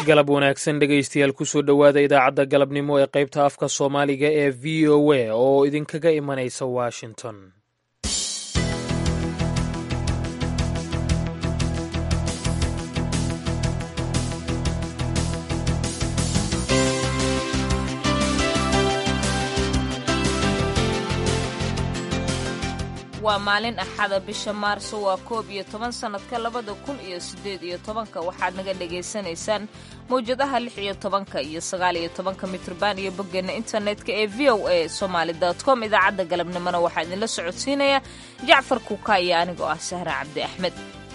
galab wanaagsan dhegaystayaal kusoo dhowaada idaacadda galabnimo ee qaybta afka soomaaliga ee v o a oo idinkaga imanaysa washington waa maalin axada bisha maarso waa koob iyo toban sannadka labada kun iyo siddeed iyo tobanka waxaad naga dhagaysanaysaan mawjadaha lix iyo tobanka iyo sagaal iyo tobanka mitrban iyo boggeena internetka ee v o a somaali com idaacadda galabnimona waxaa idinla socodsiinaya jacfar kuuka iyo anigoo ah sahra cabdi axmed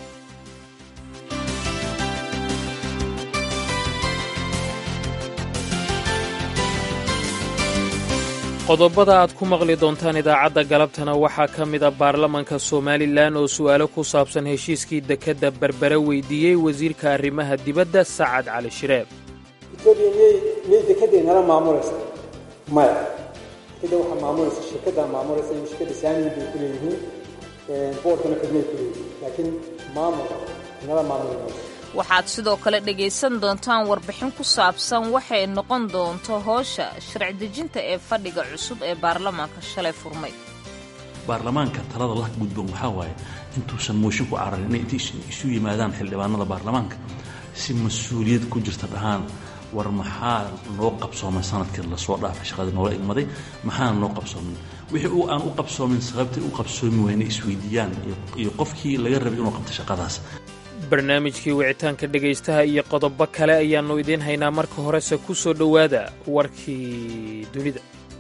qodobada aad ku maqli doontaan idaacadda galabtana waxaa ka mid a baarlamanka somalilan oo su'aalo ku saabsan heshiiskii dekedda berbere weydiiyey wasiirka arrimaha dibadda sacad cali shireeb etoobiya miyay miyay dekedday nala maamulaysa maya dekedda waxaa maamulaysa shirkaddaa maamulaysa in shirkadda saamiin bay ku leeyihiin boorkana xubnay ku leeyihiin laakiin maamulka nala maamuli mayso waxaad sidoo kale dhegaysan doontaan warbixin ku saabsan waxay noqon doonto howsha sharci dejinta ee fadhiga cusub ee baarlamaanka shalay furmay baarlamaanka talada la gudboon waxaa waaye intuusan mooshin ku cararin inay inta isu yimaadaan xildhibaanada baarlamaanka si mas-uuliyad ku jirta dhahaan war maxaa noo qabsoomay sanadkii lasoo dhaafay shaqadii noola igmaday maxaana noo qabsoomin wixii uu aan u qabsoomin sababtay u qabsoomi wayna isweydiiyaan iyo qofkii laga rabay inuu qabta shaqadaas barnaamijkii wicitaanka dhegaystaha iyo qodobo kale ayaannu idiin haynaa marka horese ku soo dhowaada warkii dunida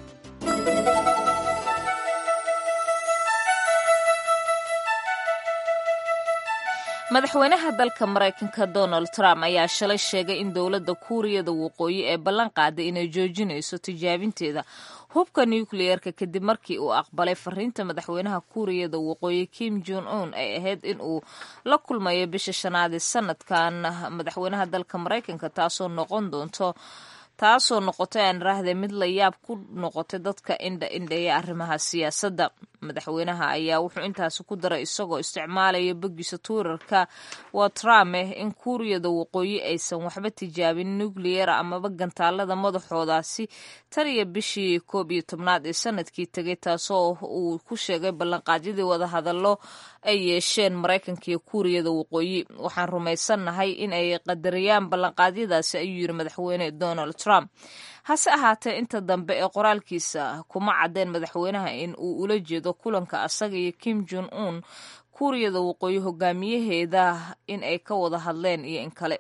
madaxweynaha dalka maraykanka donald trump ayaa shalay sheegay in dowladda kuuriyada waqooyi ee ballan qaaday inay joojinayso tijaabinteeda hubka nukliyeerka kadib markii uu aqbalay fariinta madaxweynaha kuuriyada waqooyi kim jon un ay ahayd in uu la kulmayo bisha shanaad ee sanadkan madaxweynaha dalka maraykanka taasoo noqon doonto taasoo noqotay aan raahday mid la yaab ku noqotay dadka indha indheeya arrimaha siyaasadda madaxweynaha ayaa wuxuu intaasi ku daray isagoo isticmaalaya bogiisa tuurarka waa trump in kuuriyada waqooyi aysan waxba tijaabin nucleyer amaba gantaalada madaxoodaasi tan iyo bishii koob iyo tobnaad ee sanadkii tegay taasoo uu ku sheegay ballanqaadyadii wadahadallo ay yeesheen maraykanka iyo kuuriyada waqooyi waxaan rumaysannahay in ay qadariyaan ballanqaadyadaasi ayuu yidhi madaxweyne donald trump hase ahaatee inta dambe ee qoraalkiisa kuma caddeen madaxweynaha in uu ula jeedo kulanka asaga iyo kim jon un kuuriyada waqooyi hogaamiyaheeda in ay ka wada hadleen iyo in kale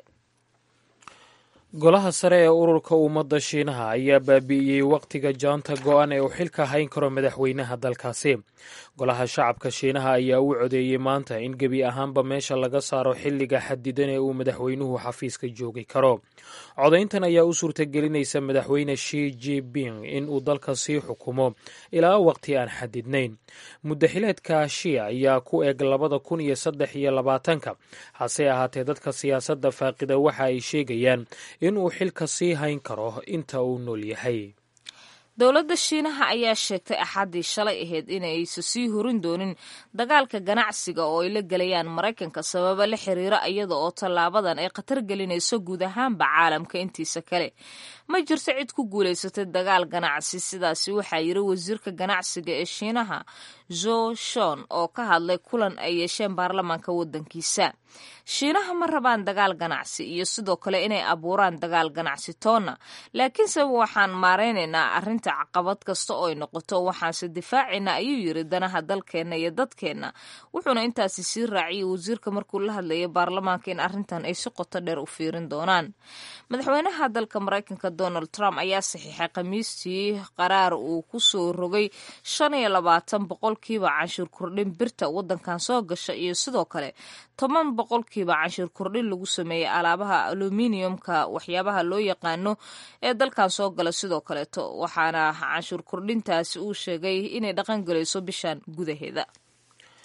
golaha sare ee ururka ummadda shiinaha ayaa baabi'iyey wakhtiga jaanta go'an ee uu xilka hayn karo madaxweynaha dalkaasi golaha shacabka shiinaha ayaa u codeeyey maanta in gebi ahaanba meesha laga saaro xilliga xadidan ee uu madaxweynuhu xafiiska joogi karo codayntan ayaa u suurtagelinaysa madaxweyne shi jiping in uu dalka sii xukumo ilaa waqti aan xadidnayn muddaxileedka shi ayaa ku eg labada kun iyo saddex iyo labaatanka hase ahaatee dadka siyaasadda faaqida waxa ay sheegayaan in uu xilka sii hayn karo inta uu nool yahay dowladda shiinaha ayaa sheegtay axaddii shalay ahayd inaysa sii horin doonin dagaalka ganacsiga oo ay la gelayaan maraykanka sababa la xiriira iyada oo tallaabadan ay khatar gelinayso guud ahaanba caalamka intiisa kale ma jirto cid ku guulaysatay dagaal ganacsi sidaasi waxaa yiri wasiirka ganacsiga ee shiinaha zo shon oo ka hadlay kulan ay yeesheen baarlamaanka waddankiisa shiinaha ma rabaan dagaal ganacsi iyo sidoo kale inay abuuraan dagaal ganacsi toonna laakiinse waxaan maaraynaynaa arrinta caqabad kasta oo ay noqoto waxaanse difaacaynaa ayuu yiri danaha dalkeenna iyo dadkeenna wuxuuna intaasi sii raaciyay wasiirka markuu la hadlayay baarlamaanka in arrintan ay si qoto dheer u fiirin doonaan madaxweynaha dalka maraykanka donald trump ayaa saxiixay khamiistii qaraar uu ku soo rogay shan iyo labaatan boqolkiiba canshuur kordhin birta waddankan soo gasha iyo sidoo kale toban boqolkiiba canshuur kordhin lagu sameeyey alaabaha aluminiumka waxyaabaha loo yaqaano ee dalkan soo gala sidoo kaleeto waxaana canshuur kordhintaasi uu sheegay inay dhaqan galayso bishan gudaheeda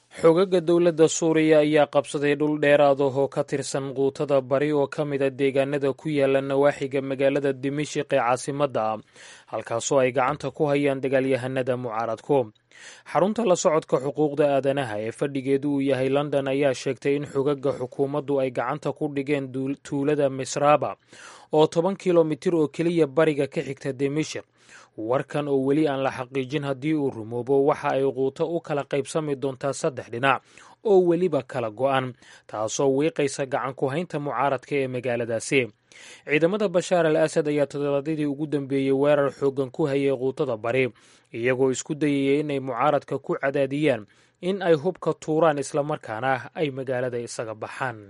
xoogagga dowladda suuriya ayaa qabsaday dhul dheeraad ah oo ka tirsan quutada bari oo ka mida deegaanada ku yaala nawaaxiga magaalada dimishiq ee caasimadda ah halkaasoo ay gacanta ku hayaan dagaalyahanada mucaaradku xarunta la socodka xuquuqda aadanaha ee fadhigeedu uu yahay london ayaa sheegtay in xogagga xukuumaddu ay gacanta ku dhigeen tuulada misraaba oo toban kilomitir oo keliya bariga ka xigta dimishik warkan oo weli aan la xaqiijin haddii uu rumoobo waxa ay quuto u kala qaybsami doontaa saddex dhinac oo weliba kala go-an taasoo wiiqaysa gacan ku haynta mucaaradka ee magaaladaasi ciidamada bashaar al asad ayaa toddobaadyadii ugu dambeeyey weerar xooggan ku hayay quutada bari iyagoo isku dayayay inay mucaaradka ku cadaadiyaan in ay hubka tuuraan islamarkaana ay magaalada isaga baxaan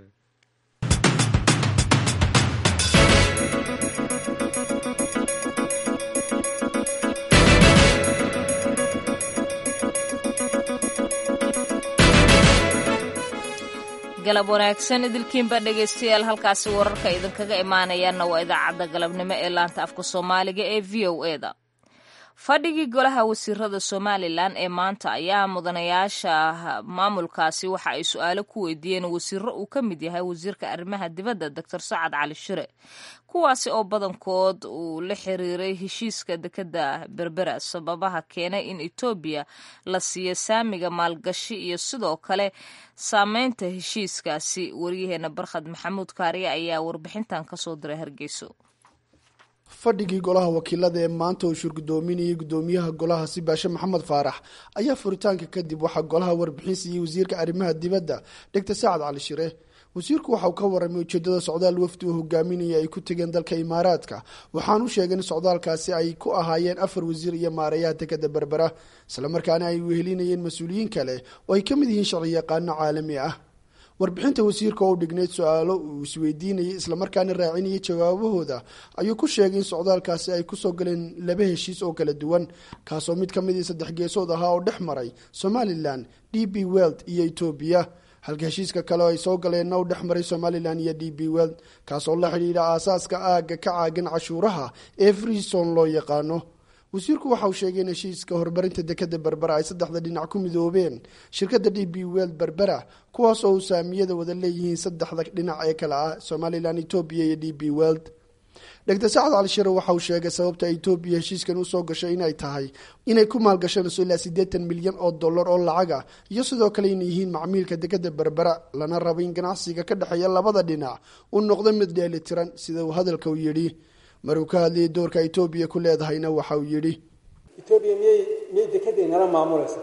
galab wanaagsan idilkiinba dhegaystayaal halkaasi wararka idinkaga imaanayaanna waa idaacadda galabnimo ee laanta afka soomaaliga ee v o eda fadhigii golaha wasiirada somalilan ee maanta ayaa mudanayaasha maamulkaasi waxa ay su-aalo ku weydiiyeen wasiiro uu ka mid yahay wasiirka arrimaha dibadda doctor sacad cali shire kuwaasi oo badankood uu la xiriiray heshiiska dekeda berbera sababaha keenay in etoobiya la siiyo saamiga maalgashi iyo sidoo kale saameynta heshiiskaasi waryaheena barkhad maxamuud kaariye ayaa warbixintan kasoo diray hargeyso fadhigii golaha wakiilada ee maanta uu shurgudoominayay gudoomiyaha golaha sibaashe maxamed faarax ayaa furitaanka kadib waxaa golaha warbixin siiyey wasiirka arrimaha dibadda dhegta sacad cali shire wasiirku waxauu ka waramay ujeedada socdaal wafdi uu hogaaminaya ay ku tegeen dalka imaaraadka waxaan u sheegay in socdaalkaasi ay ku ahaayeen afar wasiir iyo maareeyaha dekeda berbera islamarkaana ay wehelinayeen mas-uuliyiin kale oo ay ka mid yihiin sharci yaqaano caalami ah warbixinta wasiirka oo u dhignayd su-aalo uu isweydiinayay islamarkaana raacinayay jawaabahooda ayuu ku sheegay in socdaalkaasi ay kusoo galeen laba heshiis oo kala duwan kaasoo mid ka midii saddex geesood ahaa oo dhex maray somalilan d b weld iyo etoobiya halka heshiiska kale oo ay soo galeenna u dhex maray somalilan iyo d b weld kaasoo la xidhiidha aasaaska aagga ka caagan cashuuraha ee freeson loo yaqaano wasiirku waxa uu sheegay in heshiiska horumarinta dekeda berbera ay saddexda dhinac ku midoobeen shirkadda d b weld berbera kuwaas oo uu saamiyada wada leeyihiin saddexda dhinac ee kale ah somalilan etoobiya iyo d b weld dhegta sacad cali shire waxa uu sheegay sababta etoobiya heshiiskan usoo gashay inay tahay inay ku maalgashanayso ilaa siddeetan milyan oo dollar oo lacaga iyo sidoo kale inay yihiin macmiilka dekeda berbera lana rabo in ganacsiga ka dhexeeya labada dhinac uu noqdo mid dheelitiran sida uu hadalka u yidhi maruu ka hadlayay doorka etoobiya ku leedahayna waxa uu yidhi etoobiya miyay miyay dekedday nala maamulaysa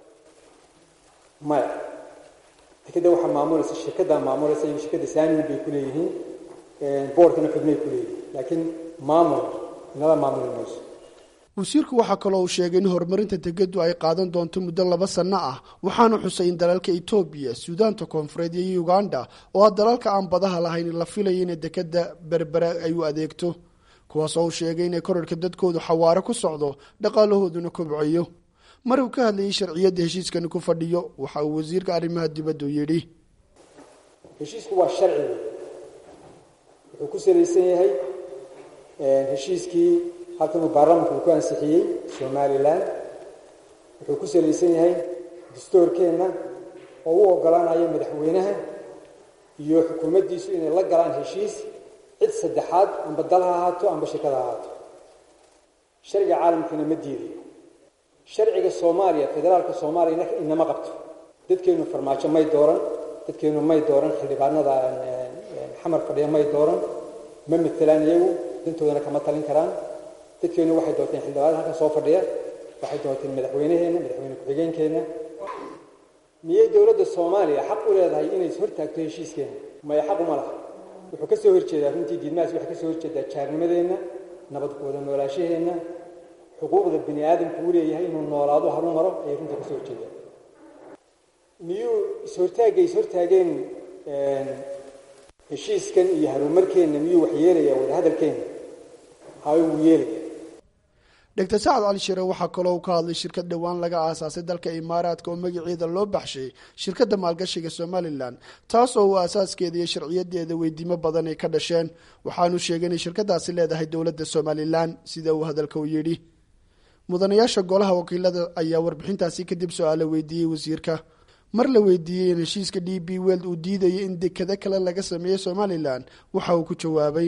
maya dekedda waxaa maamulaysa shirkaddaa maamulaysa iyo shirkadda saamiin bay ku leeyihiin boorkana xubnay ku leeyihiin laakiin maamul nala maamuli mayso wasiirku waxaa kaloo uu sheegay in horumarinta dekeddu ay qaadan doonto muddo laba sanno ah waxaanu xusay in dalalka etoobiya suudaanta koonfureed iyo uganda oo ah dalalka aan badaha lahayn la filayo inay dekeda berbera ay u adeegto kuwaas oo uu sheegay inay korarhka dadkoodu xawaare ku socdo dhaqaalahooduna kobcayo mar uu ka hadlayay sharciyadda heshiiskani ku fadhiyo waxa uu wasiirka arrimaha dibaddu yidhi heshiisku waa sharci wey wuxuu ku salaysan yahay heshiiskii halkanuu baarlamanka uu ku ansixiyey somalilan wuxuu ku salaysan yahay dastoorkeenna oo u ogolaanayo madaxweynaha iyo xukuumaddiisu inay la galaan heshiis cid saddexaad amba dal ha ahaato amba shirkad ha ahaato sharciga caalamkiina ma diidayo sharciga soomaaliya federaalka soomaaliya inama qabto dadkeennu farmaajo may dooran dadkeennu may dooran xildhibaanada xamar fadhiya may dooran ma matelaan iyagu dantoodana kama talin karaan dadkeennu waxay doorteen xildhibaanada halkan soo fadhiya waxay doorteen madaxweyneheenna madaxweyne ku-xigeenkeenna miyay dowladda soomaaliya xaq u leedahay inay hortaagto heshiiskeena maya xaq uma laha wuxuu ka soo horjeedaa runtii diidmahaas waxay ka soo horjeedaa jaarnimadeenna nabad wada noolaashaheenna xuquuqda bini aadamku u leeyahay inuu noolaado haru maro ayay runtii ka soo horjeedaa miyuu is-hortaagay is-hortaageen heshiiskan iyo harumarkeenna miyuu wax yeelayaa wadahadalkeenna hay wuu yeelaya dhegta sacad cali shire waxaa kaloo uu ka hadlay shirkad dhowaan laga aasaasay dalka imaaraadka oo magaceeda loo baxshay shirkadda maalgashiga somalilan taas oo uu aasaaskeeda iyo sharciyadeeda weydiimo badan ay ka dhasheen waxaanu sheegay inay shirkadaasi leedahay dowladda somalilan sida uu hadalka u yidhi mudanayaasha golaha wakiilada ayaa warbixintaasi kadib su-aalo weydiiyey wasiirka mar la weydiiyey in heshiiska d b weld uu diidayo in dekado kale laga sameeyo somalilan waxa uu ku jawaabay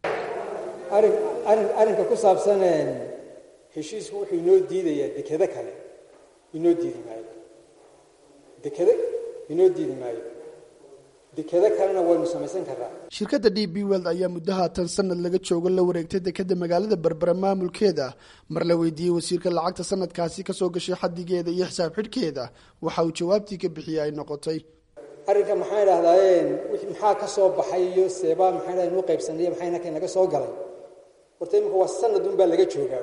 arrinka ku saabsan heshiisku wuxuu inoo diidayaa dekado kale inoo diidi maayo dekado inoo diidi maayo dekado kalena waynu samaysan karraa shirkadda d b weld ayaa muddo haatan sanad laga joogo la wareegtay dekada magaalada berbera maamulkeeda mar la weydiiyey wasiirka lacagta sanadkaasi kasoo gashay xadigeeda iyo xisaab xidhkeeda waxa uu jawaabtii ka bixiyey ay noqotay arrinka maxaan idhahdaayeen maxaa ka soo baxay iyo seebaa maxaan idhahda inuu qaybsanay maxay naka naga soo galay horta iminka waa sanad unbaa laga joogaa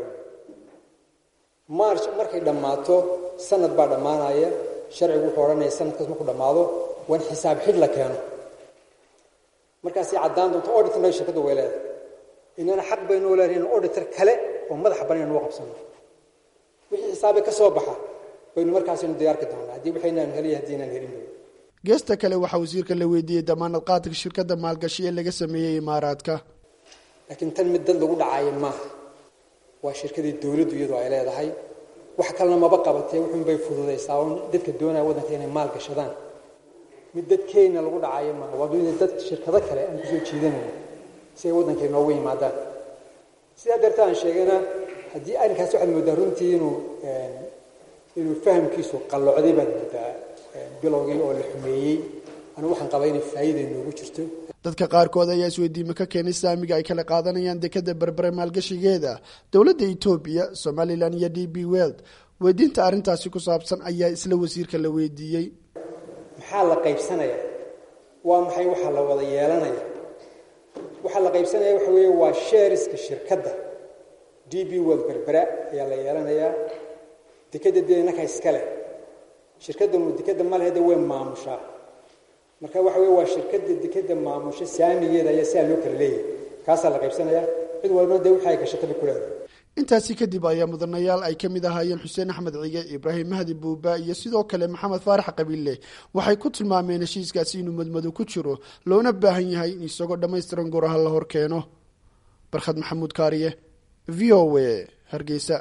march markay dhammaato sanad baa dhammaanaya sharcigu wuxuu odhanaya sanadkaas markuu dhammaado waa in xisaab xidh la keeno markaasay caddaan doonto auditorna shirkadda way leedahay inana xaq baynoo leedahay in auditor kale oo madaxa banaan noo qabsano wixii xisaabe ka soo baxa baynu markaasaynu diyaarki doonaa haddii waxaynaan heliya haddii inaan helin geesta kale waxaa wasiirka la weydiiyey damaanad qaadka shirkadda maalgashi ee laga sameeyey imaaraadka laakiin tan mid dad lagu dhacaayo maaha waa shirkadii dowladdu iyadoo ay leedahay wax kalena maba qabatee wuxuunbay fududaysaa un dadka doonaya waddanka inay maal gashadaan mid dadkeenna lagu dhacayo maaha waa dunida dad shirkado kale aan kusoo jiidanayno si ay waddanka inoogu yimaadaan sidaa darta aan sheegana haddii arrinkaas waxaad mooddaa runtii inuu inuu fahamkiisu qallocday baad mooddaa bilowgii oo la xumeeyey anigu waxaan qabaa inay faa'iida inoogu jirto dadka qaarkood ayaa isweydiimo ka keenay saamiga ay kala qaadanayaan dekada berbere maalgashigeeda dowladda etoobiya somalilan iyo d b weld weydiinta arrintaasi ku saabsan ayaa isla wasiirka la weydiiyey maxaa la qaybsanaya waa maxay waxaa la wada yeelanaya waxaa la qaybsanaya waxa weeye waa sheeriska shirkadda d b weld berbera ayaa la yeelanayaa dekadda dee innaka iska leh shirkaddanu dekadda ma lehede way maamushaa marka waxa weye waa shirkadda dekadda maamusha saamigeeda ayaa sidaa loo kala leeyahay kaasaa la qaybsanaya cid walbana dee wixii ay gashataba ku leedahay intaasi kadib ayaa mudanayaal ay ka mid ahaayeen xuseen axmed cige ibraahim mahdi buuba iyo sidoo kale maxamed faarax qabiille waxay ku tilmaameen heshiiskaasi inuu madmado ku jiro loona baahan yahay in isagoo dhammaystiran goraha la hor keeno barkhad maxamuud kaariye v o a hargeysa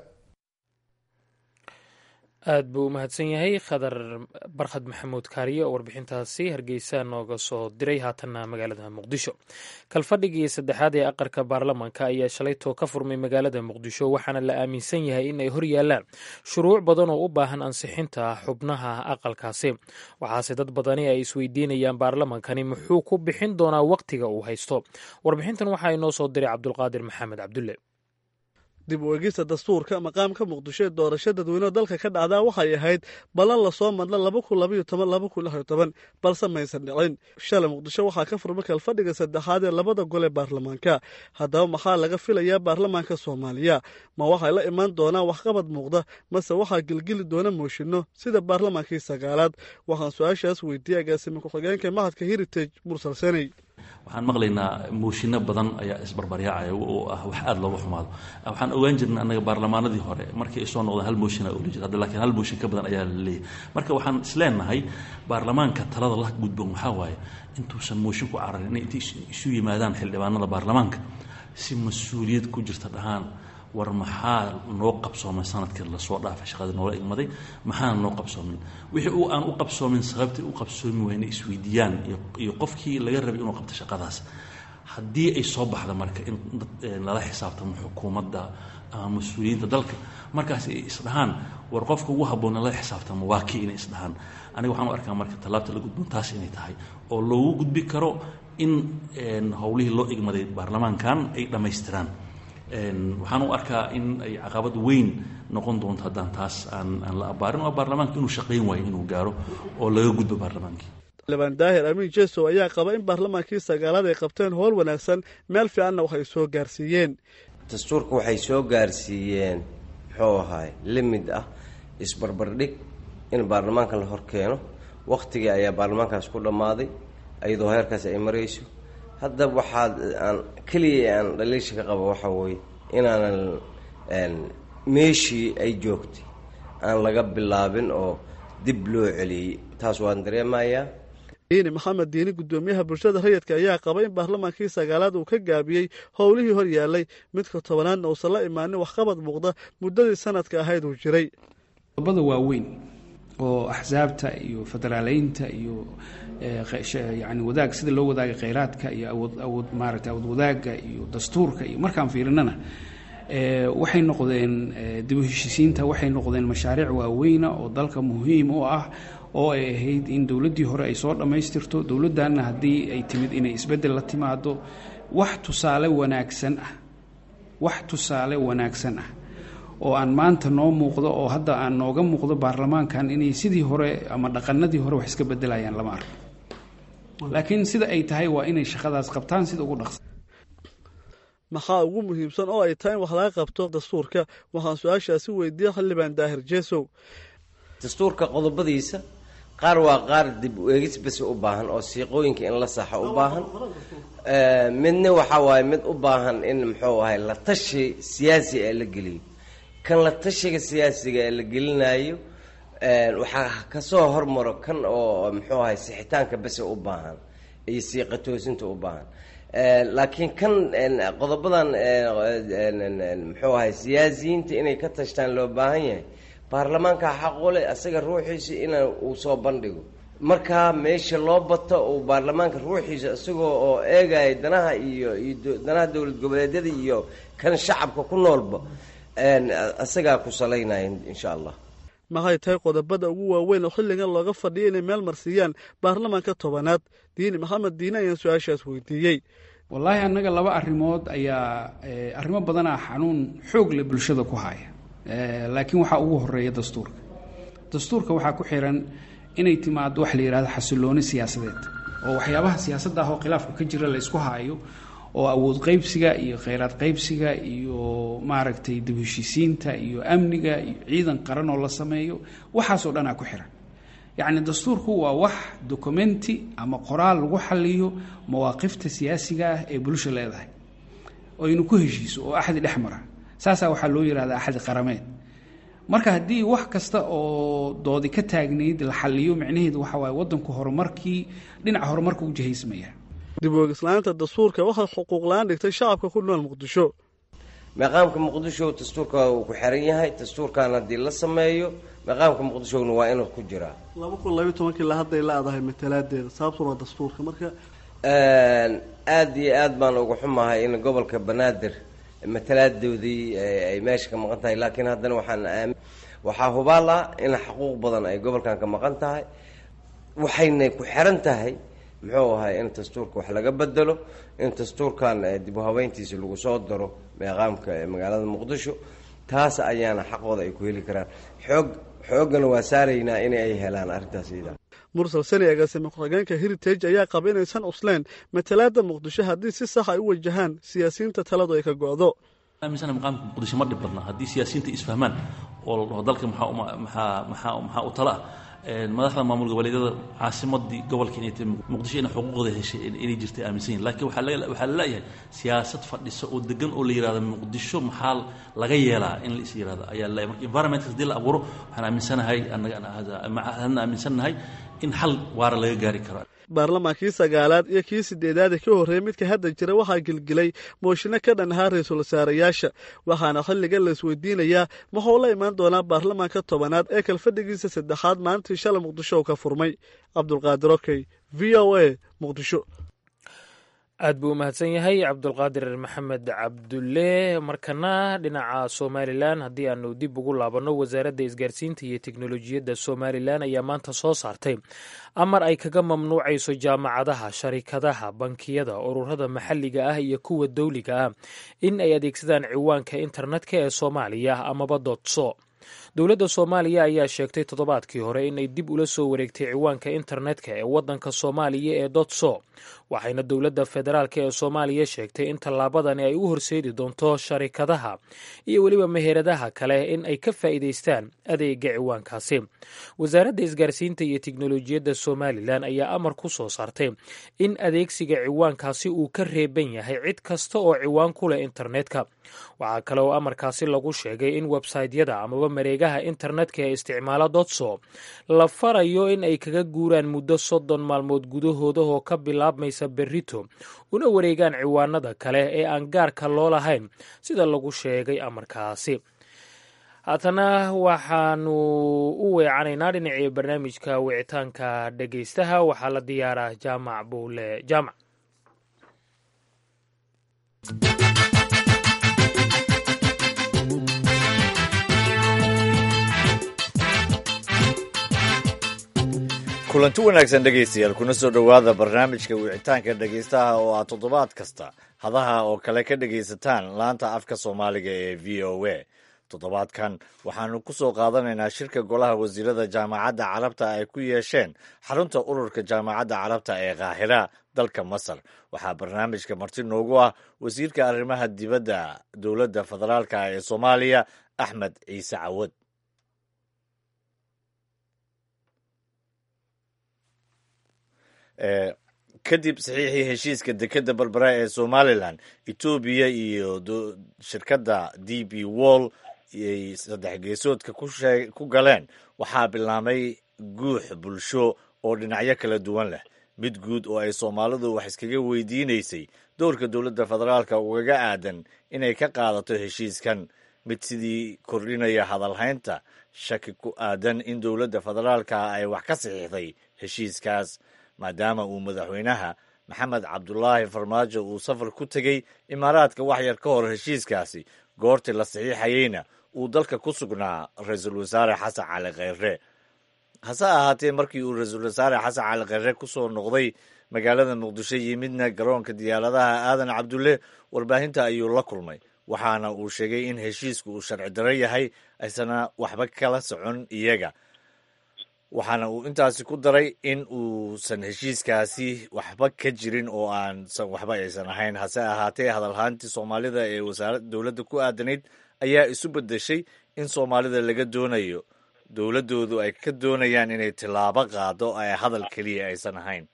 aad buu u mahadsan yahay khadar barkhad maxamuud kaariye oo warbixintaasi hargeysa nooga soo diray haatanna magaalada muqdisho kalfadhigii saddexaad ee aqalka baarlamaanka ayaa shalaytoo ka furmay magaalada muqdisho waxaana la aaminsan yahay in ay hor yaalaan shuruuc badan oo u baahan ansixinta xubnaha aqalkaasi waxaase dad badani ay isweydiinayaan baarlamaankani muxuu ku bixin doonaa wakhtiga uu haysto warbixintan waxaa inoo soo diray cabdulqaadir maxamed cabdulle dib u egista dastuurka maqaamka muqdisho ee doorasho dadweyneho dalka ka dhacdaa waxay ahayd ballan lasoo madla laba kun labaiyo toban laba kun lix iyo toban balse maysan dhicin shalay muqdisho waxaa ka furmay kalfadhiga saddexaad ee labada gol ee baarlamaanka haddaba maxaa laga filayaa baarlamaanka soomaaliya ma waxay la imaan doonaan waxqabad muuqda mase waxaa gelgeli doona mooshinno sida baarlamaankii sagaalaad waxaan su-aashaas weydiiyey agaasimi ku-xigeenka mahadka heritage mursal seney waxaan maqlaynaa mooshinno badan ayaa isbarbaryaacaya oo ah wax aada looga xumaado waxaan ogaan jirna annaga baarlamaanadii hore markii ay soo noqdeen hal mooshin aa oli jir hadda laakiin hal mooshin ka badan ayaa la leeyahay marka waxaan isleenahay baarlamaanka talada la gudboon waxaa waaye intuusan mooshin ku cararin inay inta isu yimaadaan xildhibaanada baarlamaanka si mas-uuliyad ku jirta dhahaan war maxaa noo qabsoomay sanadkii lasoo dhaafay shaqadii noola igmaday maxaana noo qabsoomin wixii uu aan u qabsoomin sababtii u qabsoomi wayna isweydiiyaan iyo qofkii laga rabay inuu qabto shaqadaas haddii ay soo baxda marka in lala xisaabtamo xukuumadda ama mas-uuliyiinta dalka markaas ay isdhahaan war qofka ugu habboon lala xisaabtamo waa kii inay isdhahaan aniga waxaan u arkaa marka tallaabta la gudboon taas inay tahay oo loogu gudbi karo in howlihii loo igmaday baarlamaankan ay dhammaystiraan waxaan u arkaa in ay caqabad weyn noqon doonto haddaan taas aan aan la abaarin oo baarlamaanka inuu shaqayn waayo inuu gaaro oo laga gudbo baarlamaankii xildhibaan daahir amiin jesow ayaa qaba in baarlamaankii sagaalaad ay qabteen howl wanaagsan meel fiicanna waxay soo gaarsiiyeen dastuurka waxay soo gaarsiiyeen muxuu ahaay limid ah isbarbardhig in baarlamaanka la hor keeno wakhtigii ayaa baarlamaankaas ku dhammaaday iyadoo heerkaas ay marayso hadda waxaad aan keliya aan dhaliisha ka qaba waxaa weye inaanan meeshii ay joogtay aan laga bilaabin oo dib loo celiyey taas waan dareemayaa diini maxamed diini guddoomiyaha bulshada rayidka ayaa qaba in baarlamaankii sagaalaad uu ka gaabiyey howlihii hor yaallay midka tobanaadna uusan la imaanin waxqabad muuqda muddadii sanadka ahayd uu jiray qodobada waaweyn oo axsaabta iyo federaaleynta iyo yani wadaag sida loo wadaaga kheyraadka iyo awood awood maaragtay awood wadaagga iyo dastuurka iyo markaan fiirinana waxay noqdeen dib u heshisiinta waxay noqdeen mashaariic waaweyna oo dalka muhiim u ah oo ay ahayd in dowladdii hore ay soo dhammaystirto dowladdanna haddii ay timid inay isbeddel la timaado wax tusaale wanaagsan ah wax tusaale wanaagsan ah oo aan maanta noo muuqdo oo hadda aan nooga muuqdo baarlamaankan inay sidii hore ama dhaqanadii hore wax iska bedelayaan lama arko laakiin sida ay tahay waa inay shaqadaas qabtaan sida ugu dhaqsa maxaa ugu muhiimsan oo ay tahay in wax laga qabto dastuurka waxaan su-aashaasi weydiiyey xildhibaan daahir jeesow dastuurka qodobadiisa qaar waa qaar dib u eegis bas u baahan oo siiqooyinka in la saxo u baahan midna waxaa waaye mid u baahan in muxuu ahay la tashi siyaasi ee la geliyo kan la tashiga siyaasiga ee la gelinayo waxaa kasoo hormaro kan oo muxuu ahay sixitaanka bese u baahan iyo siiqa toosinta u baahan laakiin kan qodobadan muxuu ahay siyaasiyiinta inay ka tashtaan loo baahan yahay baarlamaanka xaqule asaga ruuxiisa in uu soo bandhigo markaa meesha loo bato uu baarlamaanka ruuxiisa isagoo oo eegaya danaha iyo iyo danaha dowlad goboleedyada iyo kan shacabka ku noolba isagaa ku salaynaya insha allah maxay tahay qodobada ugu waaweyn oo xilligan looga fadhiya inay meel marsiiyaan baarlamaanka tobanaad diini maxamed diine ayaan su-aashaas weydiiyey wallaahi annaga laba arrimood ayaa arrimo badanaa xanuun xoog leh bulshada ku haya laakiin waxaa ugu horeeya dastuurka dastuurka waxaa ku xiran inay timaado wax la yidhahdo xasilooni siyaasadeed oo waxyaabaha siyaasadda ah oo khilaafka ka jira la isku haayo oo awood qaybsiga iyo kheyraad qaybsiga iyo maaragtay dib heshiisiinta iyo amniga iyo ciidan qaran oo la sameeyo waxaasoo dhanaa ku xiran yacni dastuurku waa wax documenti ama qoraal lagu xaliyo mawaaqifta siyaasiga ah ee bulsha leedahay oo aynu ku heshiiso oo axdi dhex mara saasaa waxaa loo yihahdaa axdi qarameed marka haddii wax kasta oo doodi ka taagnayd la xaliyo micnaheedu waxa waaye waddanku horumarkii dhinaca horumarka u jihaysmaya dib oogislaanta dastuurka waxay xuquuqla-aan dhigtay shacabka ku nool muqdisho maqaamka muqdisho dastuurka uu ku xiran yahay dastuurkan haddii la sameeyo maqaamka muqdishona waa inuu ku jiraa laba kun labayo tobankii la hadday la adahay matalaadeeda sababtuna waa dastuurka marka aada iyo aad baan uga xumahay in gobolka banaadir matalaadoodii ay meesha ka maqan tahay laakiin haddana waxaan waxaa hubaal ah in xuquuq badan ay gobolkan ka maqan tahay waxayna ku xiran tahay muxuu ahay in dastuurka wax laga bedelo in dastuurkan dib u habeyntiisa lagu soo daro meeqaamka magaalada muqdisho taas ayaana xaqooda ay ku heli karaan xoog xooggana waa saaraynaa in ay helaan arrintaas iyada mursal sani agaasime ku-xigeenka heritage ayaa qaba inaysan cusleen matalaada muqdisho haddii si sax ay u wajahaan siyaasiyiinta taladu ay ka go-do aaminsana maqaamka muqdisho ma dhib badna haddii siyaasiyiinta isfahmaan oo la dhaho dalka maxaa maxaa maxaa maxaa u tala ah madaxda maamul goboleedyada caasimadii gobolka inay tahay muqdisho inay xuquuqda heshay inay jirtay aaminsan yihin lakiin waxaa laga waxaa la leeyahay siyaasad fadhisa oo degan oo la yihahdo muqdisho maxaa laga yeelaa in la is yihahdo ayaa la marka environmentka hadii la abuuro waxaan aaminsanahay annaga hadna aaminsannahay in xal waara laga gaari karo baarlamaankii sagaalaad iyo kii sideedaad ee ka horreeyey midka hadda jira waxaa gelgelay mooshinno ka dhan ahaa ra-iisul wasaarayaasha waxaana xilligan la isweydiinayaa muxuu la imaan doonaa baarlamaanka tobanaad ee kalfadhigiisa saddexaad maalintii shalay muqdisho oo ka furmay cabdulqaadir okey v o a muqdisho aad buu u mahadsan yahay cabdulqaadir maxamed cabdulle markana dhinaca somalilan haddii aanu dib ugu laabanno wasaaradda isgaarsiinta iyo teknolojiyadda somalilan ayaa maanta soo saartay amar ay kaga mamnuucayso jaamacadaha sharikadaha bankiyada ururada maxalliga ah iyo kuwa dowliga ah in ay adeegsadaan ciwaanka internetka ee soomaaliya amaba dotso dowladda soomaaliya ayaa sheegtay toddobaadkii hore inay dib ula soo wareegtay ciwaanka internetka ee waddanka soomaaliya ee dotso waxayna dowladda federaalk ee soomaaliya sheegtay in tallaabadani ay u horseedi doonto sharikadaha iyo weliba meheradaha kale in ay ka faa'iidaystaan adeega ciwaankaasi wasaaradda isgaarsiinta iyo teknolojiyadda somalilan ayaa amar ku soo saartay in adeegsiga ciwaankaasi uu ka reeban yahay cid kasta oo ciwaan ku leh internetka waxaa kale oo amarkaasi lagu sheegay in websaytyada amaba mareegaha internetka ee isticmaala dotso la farayo in ay kaga guuraan muddo soddon maalmood gudahooda oo ka bilaabmaysa berrito una wareegaan ciwaanada kale ee aan gaarka loo lahayn sida lagu sheegay amarkaasi haatana waxaanu u weecanaynaa dhinacii barnaamijka wicitaanka dhegeystaha waxaa la diyaaraa jaamac buule jaamac kulanti wanaagsan dhegaystayaal kuna soo dhowaada barnaamijka wicitaanka dhegaystaha oo aad toddobaad kasta hadaha oo kale ka dhegaysataan laanta afka soomaaliga ee v o a toddobaadkan waxaanu ku soo qaadanaynaa shirka golaha wasiirada jaamacadda carabta ay ku yeesheen xarunta ururka jaamacadda carabta ee kaahira dalka masar waxaa barnaamijka marti noogu ah wasiirka arrimaha dibadda dowladda federaalka ee soomaaliya axmed ciise cawad kadib saxiixii heshiiska dekeda berbera ee somalilan etoobiya iyo shirkadda d b wall ay saddex geesoodka ku galeen waxaa bilaabmay guux bulsho oo dhinacyo kala duwan leh mid guud oo ay soomaalidu wax iskaga weydiinaysay dowrka dowladda federaalka ugaga aadan inay ka qaadato heshiiskan mid sidii kordhinaya hadalhaynta shaki ku aadan in dowladda federaalka ay wax ka saxiixday heshiiskaas maadaama uu madaxweynaha maxamed cabdulaahi farmaajo uu safar ku tegey imaaraadka wax yar ka hor heshiiskaasi goortii la saxiixayeyna uu dalka ku sugnaa ra-iisul wasaare xasan cali kheyre hase ahaatee markii uu ra-iisul wasaare xasan cali kheyre ku soo noqday magaalada muqdisho yimidna garoonka diyaaradaha aadan cabdulle warbaahinta ayuu la kulmay waxaana uu sheegay in heshiisku uu sharci daro yahay aysana waxba kala socon iyaga waxaana uu intaasi ku daray in uusan heshiiskaasi waxba ka jirin oo aansan waxba aysan ahayn hase ahaatee hadalhaantii soomaalida ee wasaarada dowladda ku aadanayd ayaa isu bedeshay in soomaalida laga doonayo dowladdoodu ay ka doonayaan inay tillaabo qaado ee hadal keliya aysan ahayn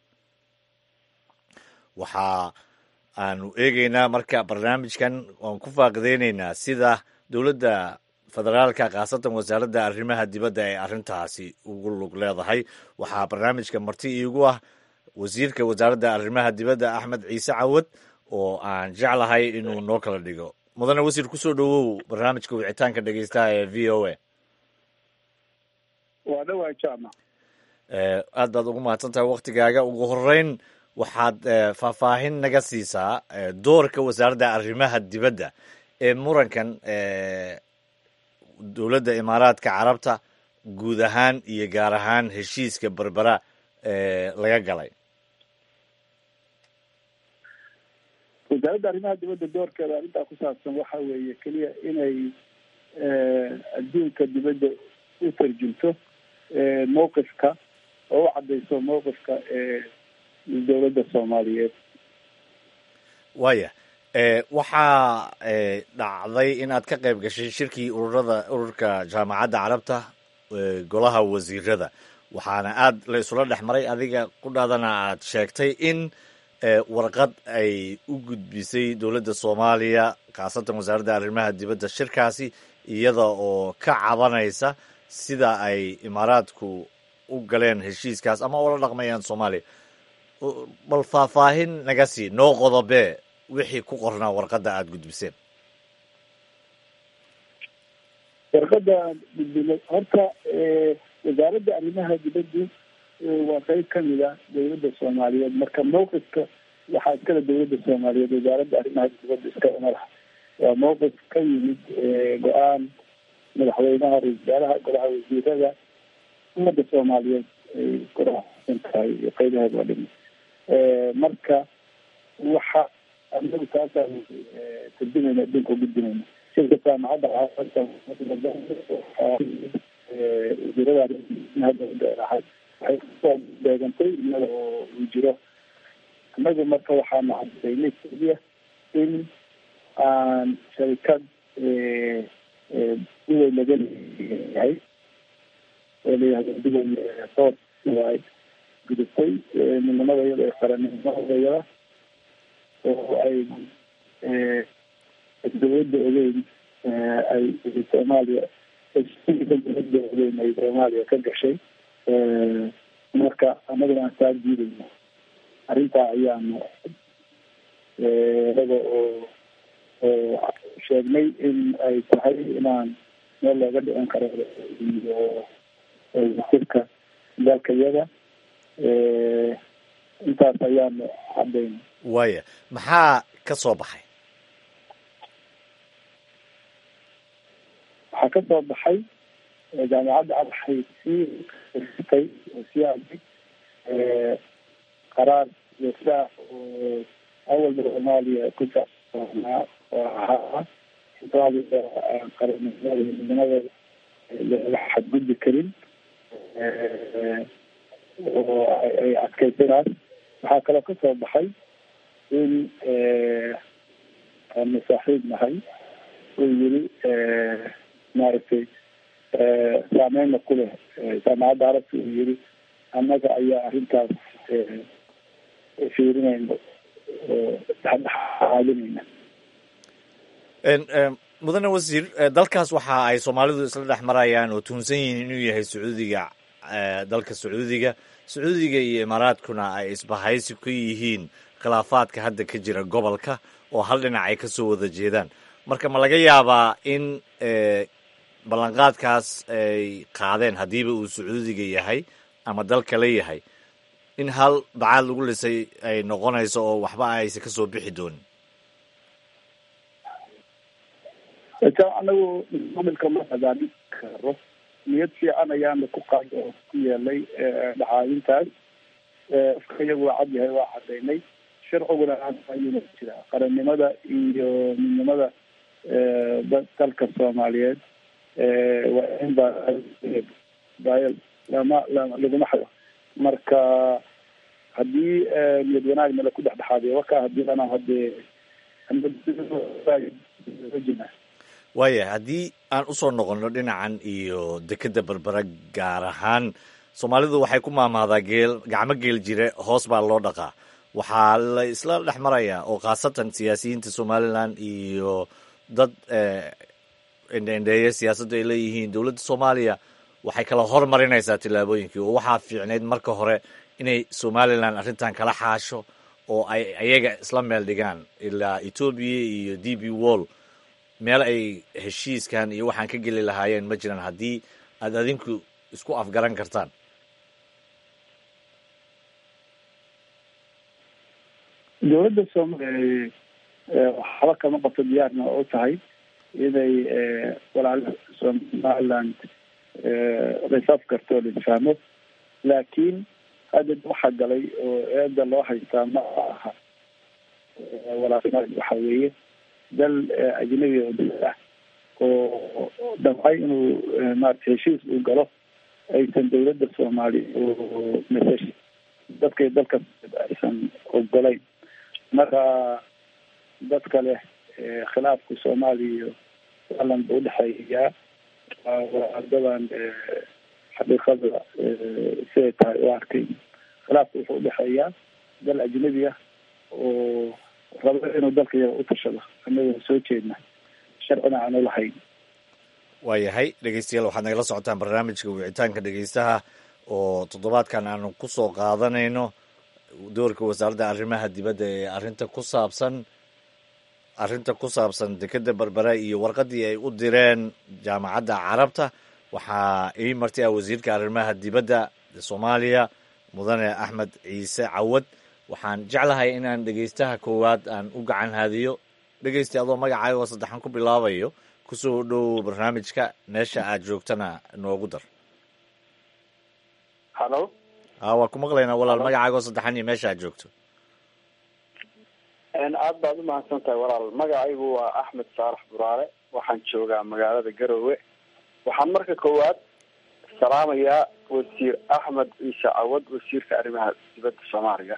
waxa aanu eegeynaa marka barnaamijkan waan ku faaqideyneynaa sida dowladda federaalka khaasatan wasaaradda arrimaha dibadda ee arrintaasi ugu lug leedahay waxaa barnaamijka marti iigu ah wasiirka wasaaradda arrimaha dibadda axmed ciise cawad oo aan jeclahay inuu noo kala dhigo mudane wasiir kusoo dhowow barnaamijka wicitaanka dhegeystaha ee v o a waa dhawaa jaamac aad baad ugu mahadsan tahay waktigaaga ugu horeyn waxaad faahfaahin naga siisaa doorka wasaaradda arrimaha dibadda ee murankan dowladda imaaraadka carabta guud ahaan iyo gaar ahaan heshiiska berbera ee laga galay wasaaradda arrimaha dibadda doorkeeda arrintaa ku saabsan waxa weeye keliya inay adduunka dibadda u tarjunto mowqifka oo u caddayso mowqifka dowladda soomaaliyeed waaya waxaa dhacday in aad ka qayb gashay shirkii ururada ururka jaamacadda carabta golaha wasiirada waxaana aad la isula dhex maray adiga qudhaadana aad sheegtay in warqad ay u gudbisay dowladda soomaaliya khaasatan wasaaradda arrimaha dibadda shirkaasi iyada oo ka cabanaysa sida ay imaaraadku u galeen heshiiskaas ama ula dhaqmayaan soomaaliya bal faahfaahin naga sii noo qodobee wixii ku qornaa warqadda aada gudbiseen warqadda aan gudbinay horta wasaaradda arrimaha dibaddu waa qeyb kamid a dowladda soomaaliyeed marka mawqifka waxaa iskale dowladda soomaaliyeed wasaaradda arrimaha dibadda iskale madax waa mawqif ka yimid go-aan madaxweynaha ra-isul wasaaraha golaha wasiirada ummadda soomaaliyeed ay kurasan tahay iyo qeybaheed waa dhimi marka waxa anagu taasaan tarjumayna adduunka ugudbinayna shirka jaamacadda wasiirada arrimaha waxay kusoo beegantay iyada oo uu jiro annagu marka waxaanu cadaynay keliya in aan sharikad duway laga leeyahay oo layihahdo duway soor ay gudubtay midnimada iyada ee qarannimadayada oo ay dowladda ogeyn ay soomaaliya dowladda ogeyn ay soomaaliya ka gashay marka annaguna aan saa diidayno arrintaa ayaanu inaga oo oo sheegnay in ay tahay inaan meel looga dhicin karo iyo wasirka dalka iyada intaas ayaanu cadayn waaya maxaa ka soo baxay waxaa ka soo baxay jaamacadda waxay sii tay oo sii aday qaraar joogtaa oo awalba soomaaliya ku saabsanaa oo ahaa soomaaliya qaranimada midnimada laga xadgudbi karin oo ay adkaysanaas waxaa kaloo ka soo baxay in aanu saaxiib nahay uu yiri maaragtay saameyna ku leh jaamacadda arabka uu yiri annaga ayaa arrintaas fiirinayna oo dhexdhexaadinayna mudane wasiir dalkaas waxa ay soomaalidu isla dhex marayaan oo tuhunsan yihiin inuu yahay sacuudiga dalka sacuudiga sacuudiga iyo imaaraadkuna ay isbahaysi ku yihiin khilaafaadka hadda ka jira gobolka oo hal dhinac ay kasoo wada jeedaan marka ma laga yaabaa in ballanqaadkaas ay qaadeen haddiiba uu sacuudiga yahay ama dal kale yahay in hal bacaad lagu lisay ay noqonayso oo waxba aysa kasoo bixi doonin anagu maamilka ma hagaamin karo niyad fiican ayaana ku qaad oo ku yeelay dhacaadintaas afka iyagu waa cad yahay waa cadaynay sharciguna ayuna jira qarannimada iyo midnimada dalka soomaaliyeed waa in ba bayl lama laguma xado marka haddii niyad wanaagna laku dhexdhexaadiyo waka haddiina hadee waaya haddii aan usoo noqonno dhinacan iyo dekeda berbera gaar ahaan soomaalidu waxay ku maamahdaa geel gacmo geel jire hoos baa loo dhaqaa waxaa la isla dhex marayaa oo khaasatan siyaasiyiinta somalilan iyo dad endhendheeye siyaasaddu ay leeyihiin dowladda soomaaliya waxay kala hormarinaysaa tillaabooyinkii oo waxaa fiicnayd marka hore inay somalilan arrintan kala xaasho oo ay ayaga isla meel dhigaan ilaa etoobiya iyo d b wall meel ay heshiiskan iyo waxaan ka geli lahaayeen ma jiraan haddii aad adinku isku afgaran kartaan dowladda soomaliya waxba kama qabto diyaarna u tahay inay walaala somaliland laisaf karto o laisfahmo laakiin hadda waxaa galay oo eeda loo haystaa ma aha walaalnimada waxa weeye dal ajnabi oo dal ah oo damcay inuu maarata heshiis uu galo aysan dowladda soomaaliya oo masash dadkay dalka aysan ogolayn marka dadka leh khilaafka soomaaliya iyo alan ba udhexeeyaa wadadan xaqiiqada siday tahay u arkay khilaafka wuxuu udhexeeyaa dal ajnabi ah oo rabo inuu dalka yaga u tashado anagoo soo jeedna sharcina aanu lahayn waayahay dhegeystayaal waxaad nagala socotaan barnaamijka wicitaanka dhegeystaha oo toddobaadkan aanu ku soo qaadanayno doorka wasaaradda arrimaha dibadda ee arrinta ku saabsan arrinta ku saabsan dekeda berbera iyo warqaddii ay u direen jaamacadda carabta waxaa ii marti ah wasiirka arrimaha dibadda soomaaliya mudane axmed ciise cawad waxaan jeclahay inaan dhegeystaha koowaad aan u gacan haadiyo dhegeysta adoo magacaaga oo saddexan ku bilaabayo kusoo dhow barnaamijka meesha aad joogtana noogu dar halo a waa ku maqlaynaa walaal magacaaga oo saddexan iyo meesha aad joogto aad baad umahadsan tahay walaal magacaygu waa axmed saarax buraale waxaan joogaa magaalada garowe waxaan marka koowaad salaamayaa wasiir axmed ciise cawad wasiirka arrimaha dibadda soomaaliya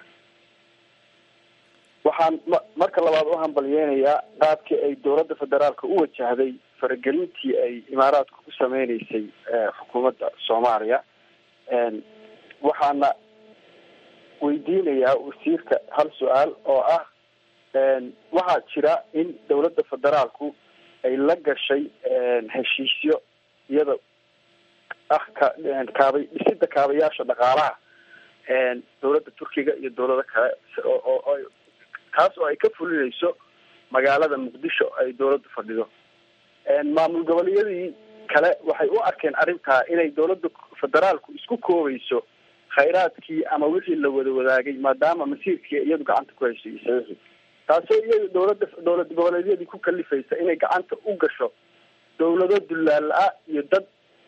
waxaan marka labaad u hambalyeynayaa qaabkii ay dowladda federaalka u wajahday faragelintii ay imaaraadku ku sameyneysay xukuumadda soomaaliya waxaana weydiinayaa wasiirka hal su-aal oo ah waxaa jira in dowladda federaalku ay la gashay heshiisyo iyada ah ka kaabay dhisida kaabayaasha dhaqaalaha dowladda turkiga iyo dowlado kale oo kaas oo ay ka fulinayso magaalada muqdisho ay dowladdu fadhido maamul goboleeyadii kale waxay u arkeen arrintaa inay dowladda federaalku isku koobayso khayraadkii ama wixii la wada wadaagay maadaama masiirkii iyadu gacanta ku heshay saxiixi taasoo iyadu dowladda dowlad goboleedyadii ku kalifaysa inay gacanta u gasho dowlado dullaala-a iyo dad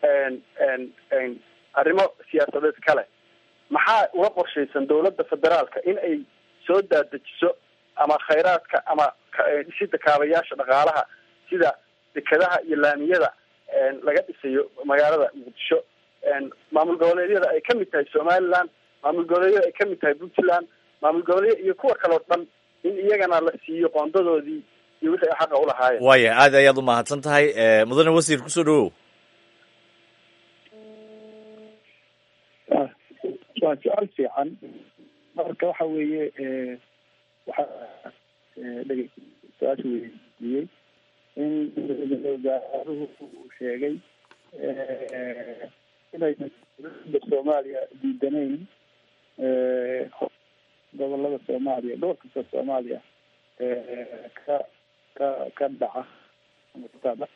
arrimo siyaasadeed kale maxaa uga qorshaysan dowladda federaalka in ay soo daadejiso ama khayraadka ama dhisida kaabayaasha dhaqaalaha sida dekadaha iyo laamiyada laga dhisayo magaalada muqdisho maamul goboleedyada ay kamid tahay somaliland maamul goboleedyada ay kamid tahay puntland maamul goboleedyada iyo kuwa kaleo dhan in iyagana la siiyo qoondadoodii iyo wixii ay xaqa ulahaayeen waaya aad ayaad umahadsan tahay mudane wasiir kusoo dhawow waa su-aal fiican marka waxa weeye waxa dhege su-aasha weydiiyey in wasaaruhu uu sheegay inay dowladda soomaaliya diidanayn gobolada soomaaliya dhowr kasta soomaaliya ka ka ka dhaca ama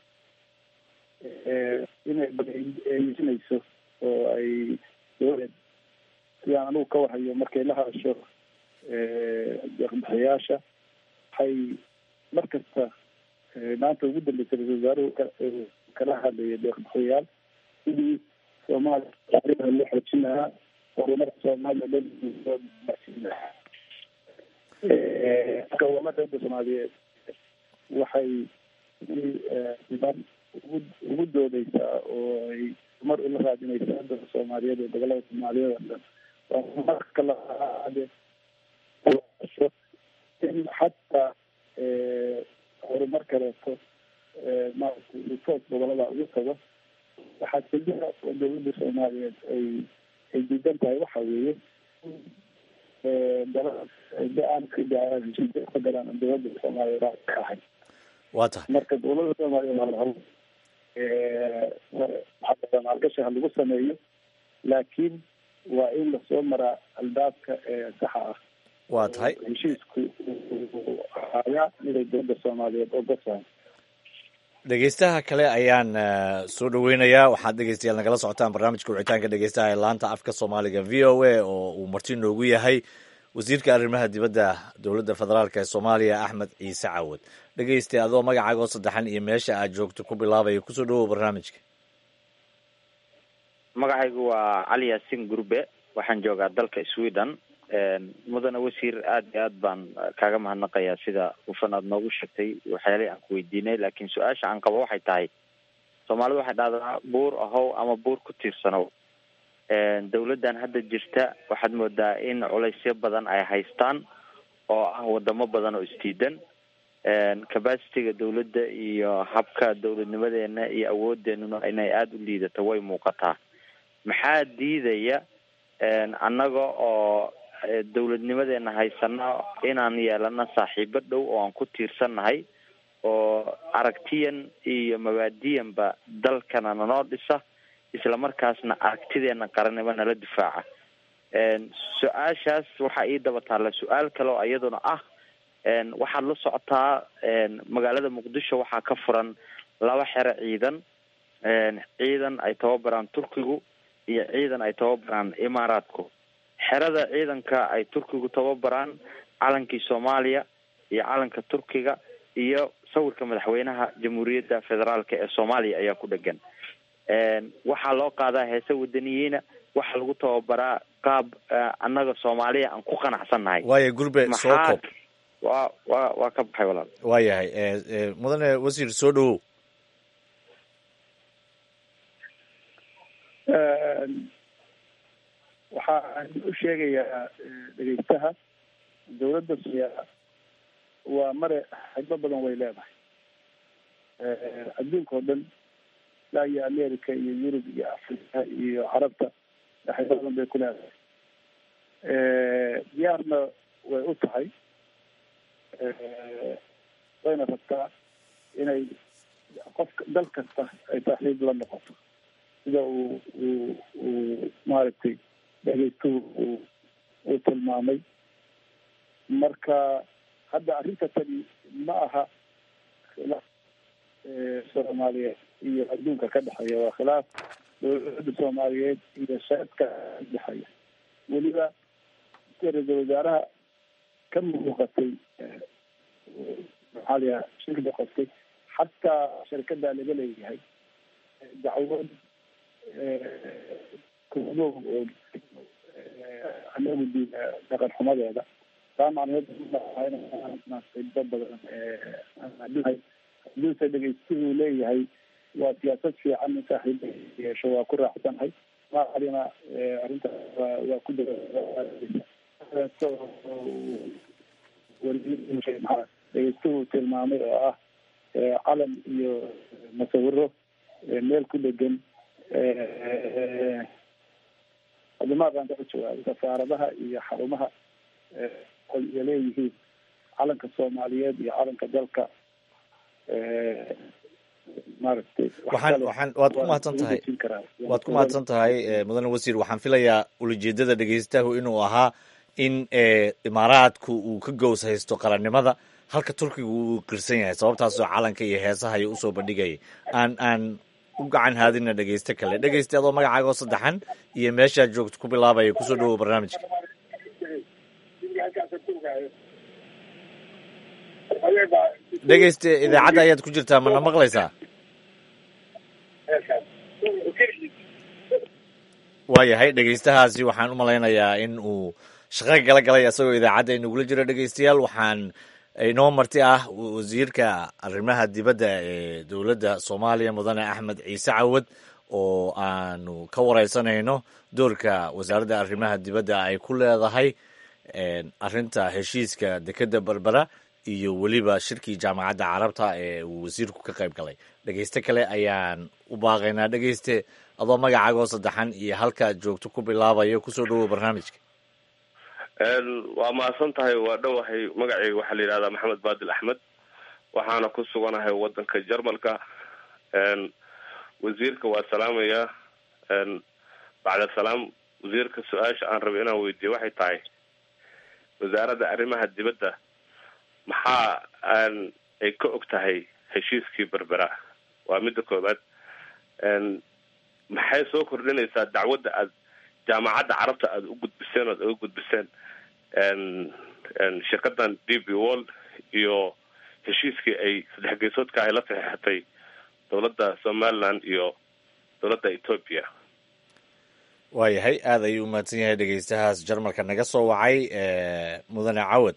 inay eesinayso oo ay dowlad sidaan anigu ka warhayo markay la hadasho deeqbixiyaasha waxay mar kasta maanta ugu dambeysay ra-isul wasaaruhu kala hadlaya deeqbixiyayaal sidii soomaaliya loo xoojin lahaa horumarka soomaaliya dhan loo gaarsiin lahaa gobolada dowladda soomaaliyeed waxay siban ugu ugu doodeysaa oo ay mar ula raadinaysaa dadka soomaaliyeed ee gobolada soomaaliyeed oo dhan waa marka laade in xataa horumar kaleeto maaragtay report gobolada ugu tago waxaa keliya oo dowladda soomaaliyeed ay ay diidan tahay waxa weeye aan dowladda soomaaliyeed ka ahay waa tahay marka dowladda soomaaliyeed hal maalgashi ha lagu sameeyo laakiin waa in lasoo maraa albaabka ee saxa ah waa tahay heshiisku ayaa miday dowladda soomaaliyeed ogosahay dhegeystaha kale ayaan soo dhaweynayaa waxaad dhegeystayaal nagala socotaan barnaamijka wicitaanka dhegeystaha ee laanta afka soomaaliga v o a oo uu marti noogu yahay wasiirka arrimaha dibadda dowladda federaalk ee soomaaliya axmed ciise cawad dhegeysta adoo magacaaga oo saddexan iyo meesha aad joogto ku bilaabaya kusoo dhawow barnaamijka magacaygu waa cali yaasin gurbe waxaan joogaa dalka sweden mudane wasiir aad iyo aad baan kaaga mahadnaqayaa sida hufan aad noogu sheegtay waxyaalihii aan ku weydiinay laakiin su-aasha aan qabo waxay tahay soomaalidu waxay dhahdaa buur ahow ama buur ku tiirsanow dawladdan hadda jirta waxaad moodaa in culaysyo badan ay haystaan oo ah wadamo badan oo isdiidan capacitiga dawladda iyo habka dawladnimadeena iyo awoodeenuna inay aada u liidato way muuqataa maxaa diidaya annaga oo dawladnimadeena haysano inaan yeelano saaxiibo dhow oo aan ku tiirsannahay oo aragtiyan iyo mabaadiyanba dalkana nanoo dhisa islamarkaasna aragtideena qarannimo nala difaaca su-aashaas waxaa ii daba taalla su-aal kale oo iyaduna ah waxaad la socotaa magaalada muqdisho waxaa ka furan laba xero ciidan ciidan ay tababaraan turkigu iyo ciidan ay tababaraan imaaraadku xerada ciidanka ay turkigu tababaraan calankii soomaaliya iyo calanka turkiga iyo sawirka madaxweynaha jamhuuriyadda federaalk ee soomaaliya ayaa ku dhegan waxaa loo qaadaa heese wadaniyiina waxaa lagu tababaraa qaab annaga soomaaliya aan ku qanacsannahay waaya gurbe soo koob wa wa waa ka baxay walaal waayahay mudane wasiir soo dhawow waxaan u sheegayaa dhegeystaha dawladda soomaaliya waa mare xigmo badan way leedahay adduunka oo dhan ilaa iyo america iyo yurub iyo africa iyo carabta xigmo badan bay ku leedahay diyaarna way u tahay wayna rabtaa inay qofka dal kasta ay saaxiib la noqoto sida uu uu uu maaragtay dhegeystuhu uu uu tilmaamay marka hadda arrinta tani ma aha khilaaf soomaaliyeed iyo adduunka ka dhexeeya waa khilaaf dowladda soomaaliyeed iyo shacabka dhexeeya weliba ra-iisul wasaaraha ka muuqatay maxaa layaha shirkada qoftay xataa shirkada laga leeyahay dacwad kumo oo anagu diida dhaqan xumadeeda taa macnaheed qibo badan hadduuse dhegeystuhu leeyahay waa siyaasad fiican in saaxiib yeesho waa ku raacsanahay maalina arrinta waa ku dhegeystuhu tilmaamay oo ah calan iyo masawiro meel ku dhegan adimaadaan kaa jawaabay safaaradaha iyo xarumaha iyo leeyihiin calanka soomaaliyeed iyo calanka dalka maaragtay waxaan waxaan waad ku mahadsan tahay waad ku mahadsan tahay mudane wasiir waxaan filayaa ulajeedada dhegeystahu inuu ahaa in imaaraadku uu ka gows haysto qarannimada halka turkiga uu qirsan yahay sababtaasoo calanka iyo heesaha iyo usoo bandhigayay aan aan u gacan haadina dhegeyste kale dhegeyste adoo magacaaga oo saddexan iyo meeshaad joogto ku bilaabaya kusoo dhawow barnaamijka dhegeyste idaacadda ayaad ku jirtaa mana maqlaysaa waayahay dhegeystahaasi waxaan u malaynayaa in uu shaqo gala galay isagoo idaacadda inagula jiro dhegeystayaal waxaan inoo marti ah wasiirka arrimaha dibadda ee dowladda soomaaliya mudane axmed ciise cawad oo aanu ka wareysanayno doorka wasaaradda arrimaha dibadda ay ku leedahay arrinta heshiiska dekedda berbera iyo weliba shirkii jaamacadda carabta ee uu wasiirku ka qayb galay dhegeyste kale ayaan u baaqaynaa dhegeyste adoo magacaagoo saddexan iyo halkaad joogto ku bilaabayo kusoo dhawow barnaamijka waa mahadsan tahay waa dhowahay magacayga waxaa la yidhahdaa maxamed baadil axmed waxaana ku suganahay wadanka jarmalka wasiirka waa salaamaya bacda salaam wasiirka su-aasha aan rabay inaan weydiiyo waxay tahay wasaaradda arrimaha dibadda maxaa ay ka og tahay heshiiskii berbera waa midda koobaad maxay soo kordhinaysaa dacwadda aad jaamacadda carabta aada u gudbiseen oad uga gudbiseen shirkadan d b wall iyo heshiiskii ay saddex geesoodka ay la saxeexatay dowladda somaliland iyo dowladda ethoopia waayahay aada ayuu umahadsan yahay dhegeystahaas jarmalka naga soo wacay mudane cawad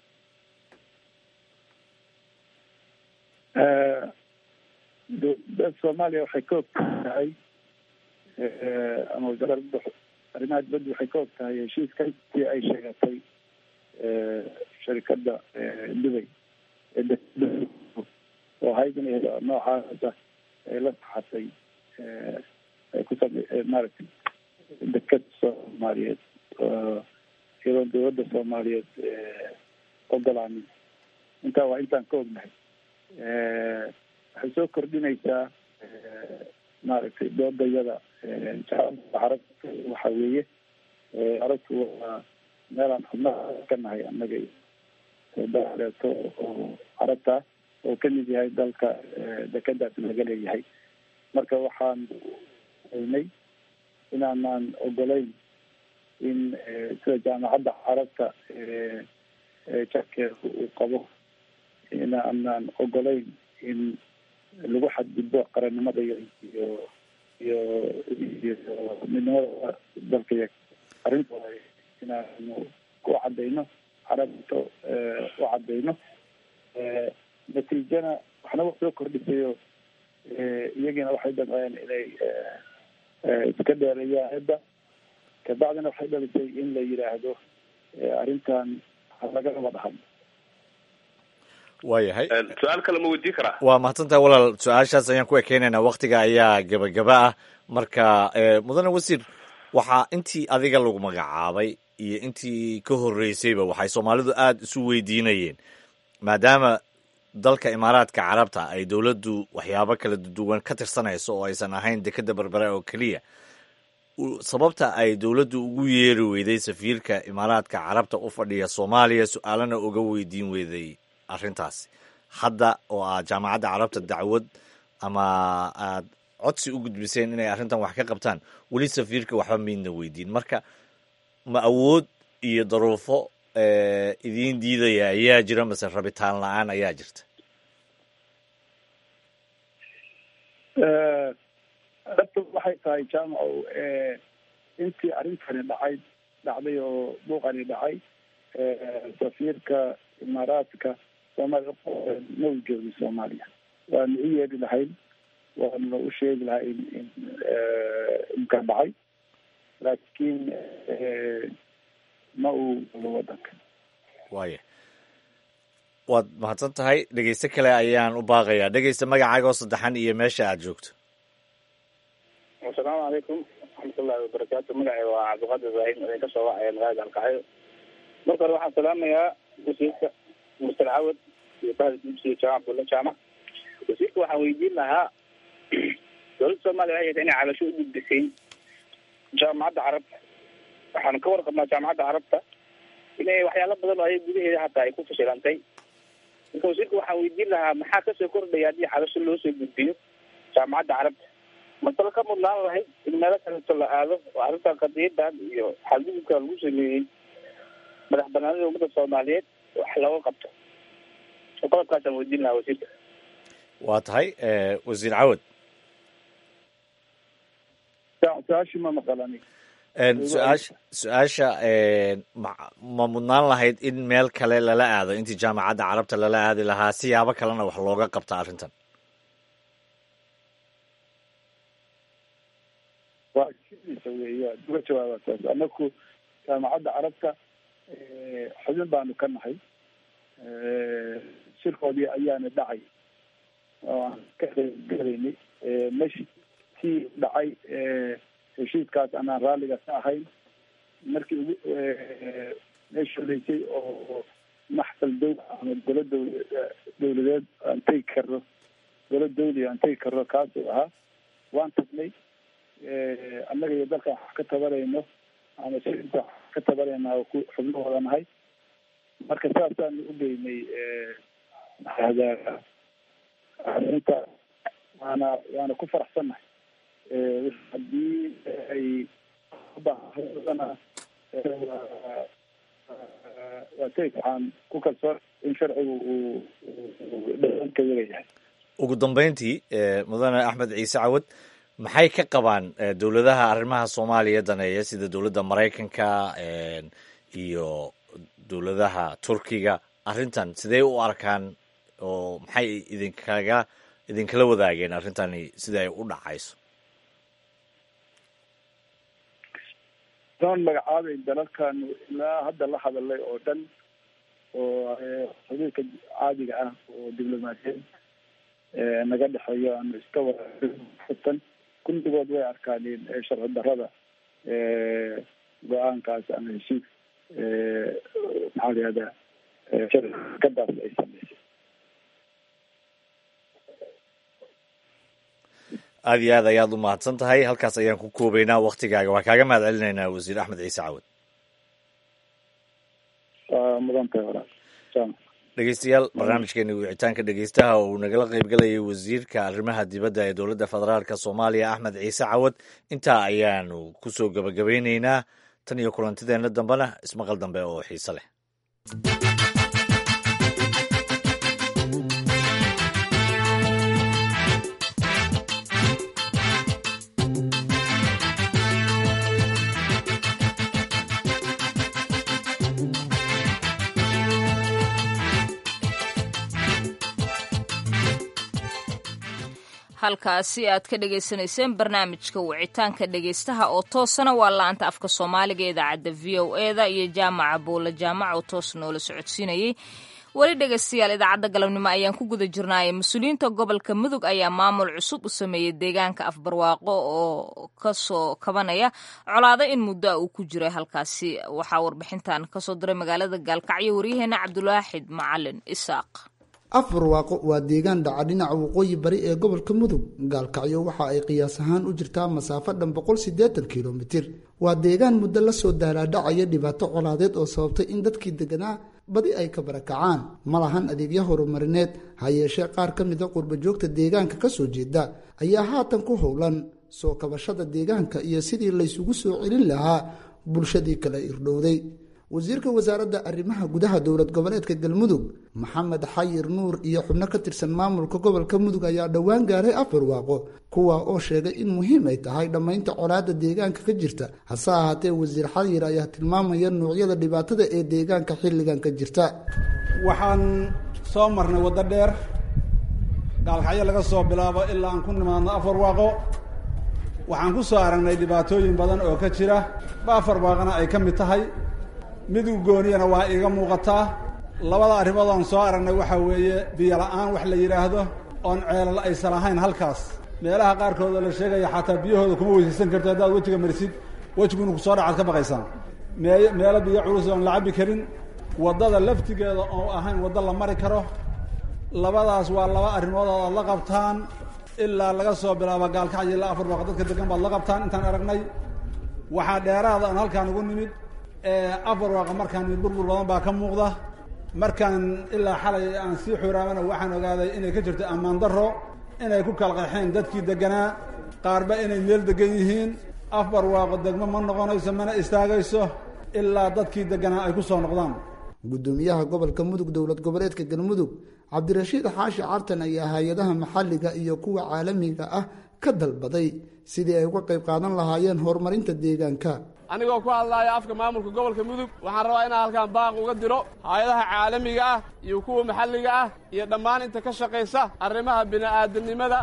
dowladda soomaaliya waxay ka og tahay ama wasaaradda arrimaha dibadda waxay ka og tahay heshiiskii ay sheegatay sharikadda dubay oo haydin noocaasa ay la saxatay ay ku same maaragtay deked soomaaliyeed iyadoo dowladda soomaaliyeed ogolaanin intaa waa intaan ka ognahay waxay soo kordhinaysaa maaragtay doodayada carabta waxa weeye carabtu waa meelaan xubnaha ka nahay annaga daleeto oo carabta oo kamid yahay dalka dekedaas laga leeyahay marka waxaan aynay inaanaan ogolayn in sida jaamacadda carabta jarkeeda uu qabo inaanaan ogolayn in lagu xadgudbo qarannimada iyo iyo iyo iyo midnimada dalka arrinta inaanu ku cadayno carabta u cadayno natiijana waxna wax soo kordhisayo iyagiina waxay damceen inay iska dheereeyaan cidda kabacdina waxay dhalisay in la yidhaahdo arrintan laga wada hadlo waayahay su-aal kale ma weydiin karaa waa mahadsantahay walaal su-aashaas ayaan ku ekeynaynaa waktiga ayaa gebagaba ah marka mudane wasiir waxaa intii adiga lagu magacaabay iyo intii ka horreysayba waxay soomaalidu aada isu weydiinayeen maadaama dalka imaaraadka carabta ay dowladdu waxyaabo kala duwan ka tirsanayso oo aysan ahayn dekeda berbera oo keliya sababta ay dowladdu ugu yeeri weyday safiirka imaaraadka carabta u fadhiya soomaaliya su-aalana uga weydiin weyday arrintaasi hadda oo aad jaamacadda carabta dacwad ama aad codsi u gudbiseen inay arrintan wax ka qabtaan weli safiirka waxba maydna weydiin marka ma awood iyo daruufo idiin diidaya ayaa jira mase rabitaan la-aan ayaa jirta dhabta waxay tahay jaamacow intii arrintani dhacay dhacday oo buuqani dhacay safiirka imaaraadka soomaaliya ma u joogin soomaaliya waanu u yeedhi lahayn waanu u sheegi lahayn in inka dhacay laakiin ma uu galo wadanka waaya waad mahadsan tahay dhegeyste kale ayaan u baaqayaa dhegeysta magacaaga oo saddexan iyo meesha aad joogto asalaamu calaykum waraxmatullahi wabarakaatu magacay waa cabdiqaadir ibraahim idinka soo wacaya magaalada alkacyo marka hore waxaan salaamayaa wasiirka muster cawad iyo bahda dugsiga jaamac abdulla jaamac wasiirka waxaan weydiin lahaa dowladda soomaaliya waxay hayta inay cabasho u gudbisay jaamacadda carabta waxaan ka warqabnaa jaamacadda carabta inay waxyaalo badan oo ay gudaheeda hataa ay ku fashilantay marka wasiirka waxaan weydiin lahaa maxaa kasoo kordhaya haddii cabasho loo soo gudbiyo jaamacadda carabta masalo ka mudnaan lahayd in meelo kaleeto la aado oo arrintan qadiyadan iyo xadgudubka lagu sameeyey madax banaanida ummadda soomaaliyeed wax looga qabto qodobkaasaan weydiin lahaa wasiirka waa tahay wasiir cawad su-aashii ma maqalani su-aasha su-aasha ma ma mudnaan lahayd in meel kale lala aado intii jaamacadda carabta lala aadi lahaa siyaabo kalena wax looga qabta arrintan waa sidiisa weeya uga jawaaba taas anaku jaamacadda carabta xubin baanu ka nahay shirkoodii ayaana dhacay oo aan ka qaybgalaynay meshi tii dhacay heshiiskaas anaan raalliga ka ahayn markii ugu meesha horeysay oo maxsal dow ama golo dow dowladeed aan tegi karno golo dawli aan tegi karno kaasuu ahaa waan tagnay annaga iyo dalkan wax ka tabarayno ama siinta wax ka tabarayna ku xubno wada nahay marka saasaanu u geynay maxahdaa arrinta waana waana ku faraxsannahay haddii ay ubaahdana waa tegi waxaan ku kalsoon in sharcigu uu dhaanka yaga yahay ugu dambeyntii mudane axmed ciise cawad maxay ka qabaan dowladaha arrimaha soomaaliya daneeya sida dowladda maraykanka iyo dowladaha turkiga arrintan sidee u arkaan oo maxay idinkaga idinkala wadaageen arrintani sida ay u dhacayso doon magacaabay dalalkan ilaa hadda la hadalay oo dhan oo xiriirka caadiga ah oo diblomaasiyeed naga dhexeeyo aanu iska watan kulligood way arkaaneen sharci darada go-aankaas ama heshiis maxaa la yihahdaa shirkadaas ay sameysay aada iyo aad ayaad u mahadsan tahay halkaas ayaan ku koobeynaa waktigaaga waa kaaga mahad celinaynaa wasiir axmed ciise cawad waa mudan tahay walaal jaamac dhegeystayaal barnaamijkeeni wicitaanka dhegeystaha oo uu nagala qeybgalayay wasiirka arrimaha dibadda ee dowladda federaalka soomaaliya axmed ciise cawad intaa ayaanu kusoo gabagabeyneynaa tan iyo kulantideenna dambena ismaqal dambe oo xiise leh halkaasi aad ka dhagaysanayseen barnaamijka wicitaanka dhegaystaha oo toosana waa la-anta afka soomaaliga idaacadda v o eda iyo jaamaca buula jaamac oo toos noola socodsiinayay weli dhegaystayaal idaacadda galabnimo ayaan ku guda jirnaaye mas-uuliyiinta gobolka mudug ayaa maamul cusub u sameeyey deegaanka afbarwaaqo oo kasoo kabanaya colaado in muddo a uu ku jiray halkaasi waxaa warbixintan kasoo diray magaalada gaalkacyo waryaheena cabdulaaxid macalin isaaq afarwaaqo waa deegaan dhaca dhinaca waqooyi bari ee gobolka mudug gaalkacyo waxa ay qiyaas ahaan u jirtaa masaafo dhan boqol siddeetan kilomitir waa deegaan muddo la soo daalaadhacaya dhibaato colaadeed oo sababtay in dadkii deganaa badi ay ka barakacaan ma lahan adeegyo horumarineed ha yeeshee qaar ka mida qurbajoogta deegaanka ka soo jeeda ayaa haatan ku howlan soo kabashada deegaanka iyo sidii laysugu soo celin lahaa bulshadii kala irdhowday wasiirka wasaaradda arrimaha gudaha dowlad goboleedka galmudug maxamed xayir nuur iyo xubno ka tirsan maamulka gobolka mudug ayaa dhowaan gaaray afarwaaqo kuwa oo sheegay in muhiim ay tahay dhammaynta colaadda deegaanka ka jirta hase ahaatee wasiir xayir ayaa tilmaamaya nuucyada dhibaatada ee deegaanka xilligan ka jirta waxaan soo marnay waddo dheer gaalkacyo laga soo bilaabo ilaa aan ku nimaadno afarwaaqo waxaan ku soo aragnay dhibaatooyin badan oo ka jira ba afarwaaqona ay ka mid tahay midug gooniyana waa iiga muuqataa labada arrimood aan soo aragnay waxaa weeye biyo la-aan wax la yidhaahdo oon ceelal aysan ahayn halkaas meelaha qaarkood oo la sheegaya xataa biyahooda kuma weysaysan karto haddaad wejiga marisid wejiguna kusoo dhacaad ka baqaysaan mee meelo biyo culus oon la cabbi karin waddada laftigeeda oo ahayn waddo la mari karo labadaas waa laba arrimood oo aad la qabtaan ilaa laga soo bilaabo gaalkacyo ilaa afar baaq dadka degan baad la qabtaan intaan aragnay waxaa dheeraada aan halkaan ugu nimid afar waaqa markaan nimid burbur badan baa ka muuqda markaan ilaa xalay aan sii xuraamana waxaan ogaaday inay ka jirto ammaan darro inay ku kala qaxeen dadkii deganaa qaarba inay meel degan yihiin afar waaqo degmo ma noqonayso mana istaagayso ilaa dadkii deganaa ay ku soo noqdaan gudoomiyaha gobolka mudug dowlad goboleedka galmudug cabdirashiid xaashi cartan ayaa hay-adaha maxalliga iyo kuwa caalamiga ah ka dalbaday sidii ay uga qayb qaadan lahaayeen horumarinta deegaanka anigoo ku hadlaaya afka maamulka gobolka mudug waxaan rabaa inaan halkaan baaq uga diro hay-adaha caalamiga ah iyo kuwa maxalliga ah iyo dhammaan inta ka shaqaysa arrimaha bini'aadanimada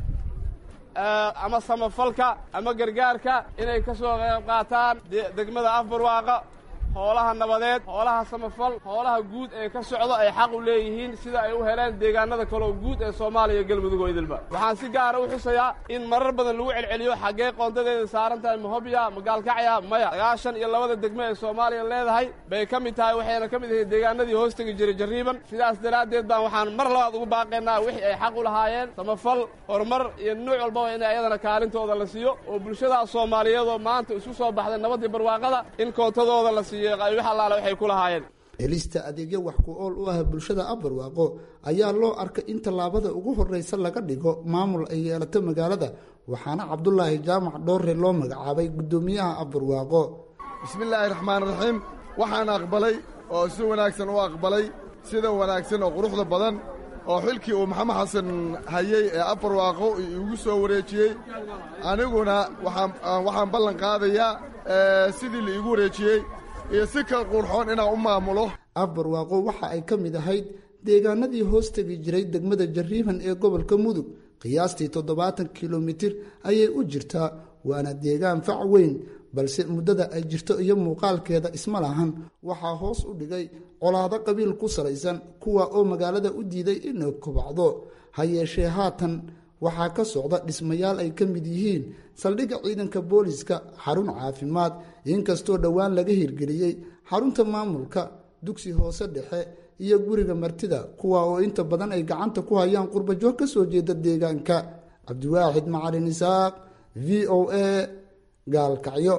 ama samafalka ama gargaarka inay ka soo qayb qaataan degmada afbarwaaqa hoolaha nabadeed hoolaha samafal hoolaha guud ee ka socdo ay xaq u leeyihiin sida ay u heleen deegaanada kaleo guud ee soomaaliya iyo galmudug oo idilba waxaan si gaara u xusayaa in marar badan lagu celceliyo xaggee qoondadeeda saaran tahay mahobya magaalkacya maya sagaashan iyo labada degmo ee soomaaliya leedahay bay ka mid tahay waxayna ka mid ahayd deegaanadii hoos tegi jiray jarriiban sidaas daraaddeed baan waxaan mar labaad ugu baaqaynaa wixii ay xaq u lahaayeen samafal horumar iyo nuuc walbaba in ayadana kaalintooda la siiyo oo bulshadaas soomaaliyeedoo maanta isku soo baxday nabaddii barwaaqada in koontadooda la siiyo helista adeegyo wax ku ool u ah bulshada abarwaaqo ayaa loo arkay in tallaabada ugu horreysa laga dhigo maamul ay yeelato magaalada waxaana cabdulaahi jaamac dhoorre loo magacaabay guddoomiyaha abarwaaqo bismillaahi raxmaan raxiim waxaan aqbalay oo si wanaagsan u aqbalay sida wanaagsan oo quruxda badan oo xilkii uu maxamed xasan hayey ee abarwaaqo igu soo wareejiyey aniguna waxaan ballan qaadayaa sidii la iigu wareejiyey iyo si kal qurxoon inaan u maamulo afbarwaaqo waxa ay ka mid ahayd deegaanadii hoos tegi jiray degmada jarriiban ee gobolka mudug qiyaastii toddobaatan kilomitir ayay u jirtaa waana deegaan fac weyn balse muddada ay jirto iyo muuqaalkeeda isma lahan waxaa hoos u dhigay colaado qabiil ku salaysan kuwa oo magaalada u diiday inay kobacdo ha yeeshee haatan waxaa ka socda dhismayaal ay ka mid yihiin saldhigga ciidanka booliska xarun caafimaad inkastoo dhowaan laga hirgeliyey xarunta maamulka dugsi hoose dhexe iyo guriga martida kuwa oo inta badan ay gacanta ku hayaan qurbajoog ka soo jeeda deegaanka cabdiwaaxid macalin isaaq v o a gaalkacyo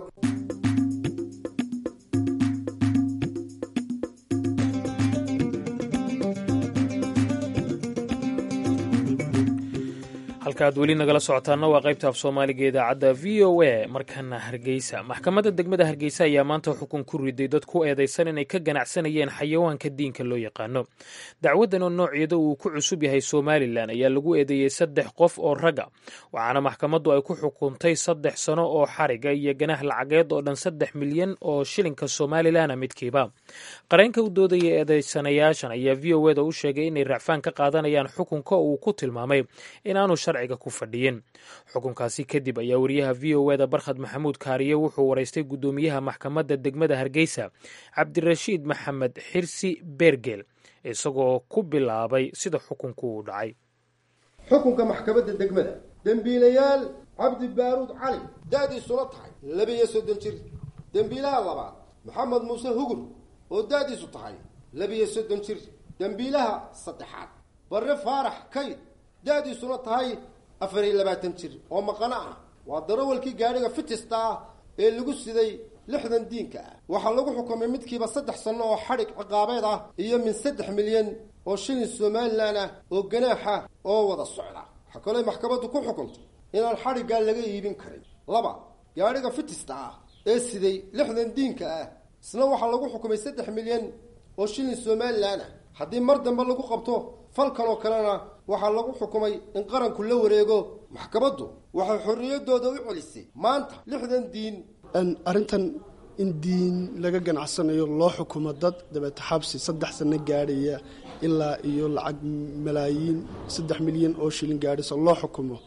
halkaaad weli nagala socotaana waa qaybta af soomaaliga idaacadda v o a markana hargeysa maxkamadda degmada hargeysa ayaa maanta xukun ku riday dad ku eedaysan inay ka ganacsanayeen xayawaanka diinka loo yaqaano dacwaddan oo nooceeda uu ku cusub yahay somalilan ayaa lagu eedeeyey saddex qof oo ragga waxaana maxkamaddu ay ku xukuntay saddex sano oo xariga iyo ganaax lacageed oo dhan saddex milyan oo shilinka somalilana midkiiba qareenka u doodaya eedeysanayaashan ayaa v o eda u sheegay inay racfaan ka qaadanayaan xukunka uu ku tilmaamay inaanu sharciga ku fadhiyin xukunkaasi kadib ayaa wariyaha v o eda barkhad maxamuud kaariye wuxuu waraystay guddoomiyaha maxkamadda degmada hargeysa cabdirashiid maxamed xirsi beergeel isagoo ku bilaabay sida xukunku uu dhacay xukunka maxkamadda degmada dembiilayaal cabdi baaruud cali da-diisuna tahay labiyo soddon jir dembiilaha labaad maxamed muuse hugur oo da-diisu tahay labiyo soddon jir dembiilaha saddexaad barre faarax kayd da-diisuna tahay afar iyo labaatan jir oo maqano ah waa darawalkii gaadhiga fitista ah ee lagu siday lixdan diinka ah waxaa lagu xukumay midkiiba saddex sanno oo xadhig ciqaabeed ah iyo min saddex milyan oo shilin somalilan ah oo ganaaxa oo wada socda waxaa kaloo maxkamaddu ku xukuntay inaan xadhiggaa laga iibin karin laba gaadhiga fitista ah ee siday lixdan diinka ah isna waxaa lagu xukumay saddex milyan oo shilin somalilan ah haddii mar dambe lagu qabto falkan oo kalena waxaa lagu xukumay in qaranku la wareego maxkamaddu waxay xorriyaddooda u celisay maanta lixdan diin arrintan in diin laga ganacsanayo loo xukumo dad dabeete xabsi saddex sano gaadhaya ilaa iyo lacag malaayiin saddex milyan oo shilin gaadhaysa loo xukumo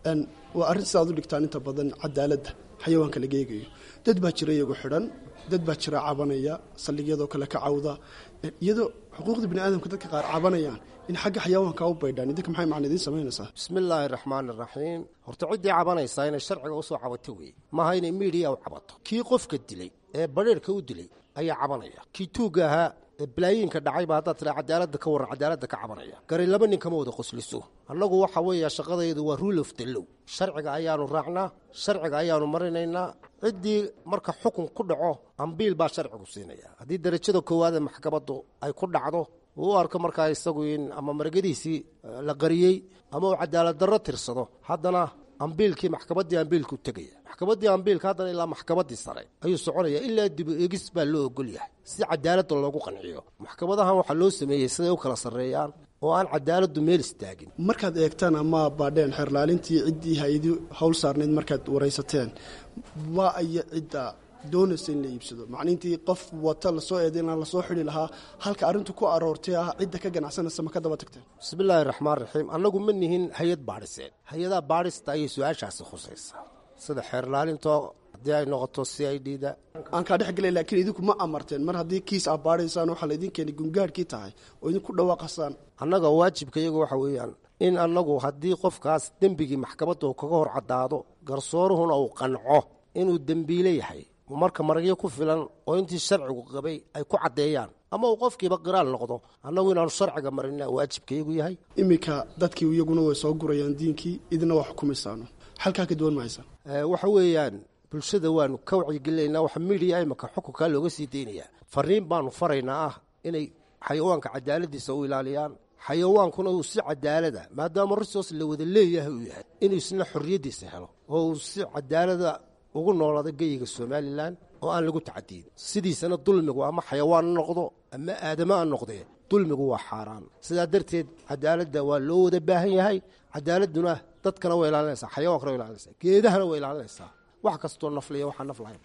waa arrin sidaad u dhigtaan inta badan cadaaladda xayawaanka laga eegayo dad baa jira iyagu xidhan dad baa jira cabanaya saldhigyadoo kale ka cawda iyadoo xuquuqda bini aadamka dadka qaar cabanayaan in xagga xayawaanka u baydhaan idinka maxay macna idiin samaynaysaa bismillaahi raxmaani raxiim horta ciddii cabanaysaa inay sharciga usoo cabato weeye maaha inay miidiya u cabato kii qofka dilay ee badheerhka u dilay ayaa cabanaya kii tuugga ahaa ee balaayiinka dhacayba haddaad tiraa cadaaladda ka warran cadaaladda ka cabanaya gari laba nin kama wada qosliso annagu waxa weeya shaqadaydu waa rule of the low sharciga ayaanu raacnaa sharciga ayaanu marinaynaa ciddii marka xukun ku dhaco ambiil baa sharcigu siinaya haddii derajada koowaadee maxkamaddu ay ku dhacdo uu u arko markaa isagu in ama maragadiisii la qariyey ama uu cadaalad darro tirsado haddana ambiilkii maxkamaddii ambiilku tegaya maxkamaddii ambiilka haddana ilaa maxkamaddii sare ayuu soconaya ilaa dibu eegis baa loo ogol yahay si cadaaladda loogu qanciyo maxkamadahan waxaa loo sameeyey siday u kala sarreeyaan oo aan cadaaladdu meel istaagin markaad eegtaan ama baadheen xeerlaalintii ciddii hay-adi howl saarnayd markaad waraysateen waa aya cidda doonaysa in la iibsado macniintii qof wata lasoo eeday inaan lasoo xidi lahaa halka arrintu ku aroortay ah cidda ka ganacsanaysa ma ka daba tagteen bismillaahi raxmaan raxiim annagu ma nihin hay-ad baadhiseen hay-adaha baadhista ayay su-aashaasi khusaysaa sida xeerlaalintoo haddii ay noqoto c i d da aan kaa dhex gelay laakiin idinku ma amarteen mar haddii kiis aa baadhaysaan waxaa laydin keenay gungaadhkii tahay oo idinku dhawaaqasaan annaga waajibka iyagu waxa weeyaan in annagu haddii qofkaas dembigii maxkamadda uu kaga hor caddaado garsooruhuna uu qanco inuu dembiile yahay marka maragyo ku filan oo intii sharcigu qabay ay ku caddeeyaan ama uu qofkiiba qiraal noqdo annagu inaanu sharciga marina waajibkaiyagu yahay iminka dadkii iyaguna way soo gurayaan diinkii idina waa xukumaysaano xalkaa ka duwan mahaysa waxa weeyaan bulshada waanu ka wacyigelinaynaa waxa midiya imika xukunkaa looga sii deynayaa fariin baanu faraynaa ah inay xayawaanka cadaaladiisa u ilaaliyaan xayawaankuna uu si cadaalada maadaama risoos la wada leeyahay uu yahay inuu isna xorriyaddiisa helo oo uu si cadaalada ugu noolaada geyiga somalilan oo aan lagu tacadiyin sidiisana dulmigu ama xayawaan ha noqdo ama aadamo ha noqdee dulmigu waa xaaraan sidaa darteed cadaaladda waa loo wada baahan yahay cadaaladduna dadkana way ilaalinaysaa xayawaankana way ilaalinaysaa geedahana way ilaalinaysaa wax kastoo nafliya waxaa naf lahayn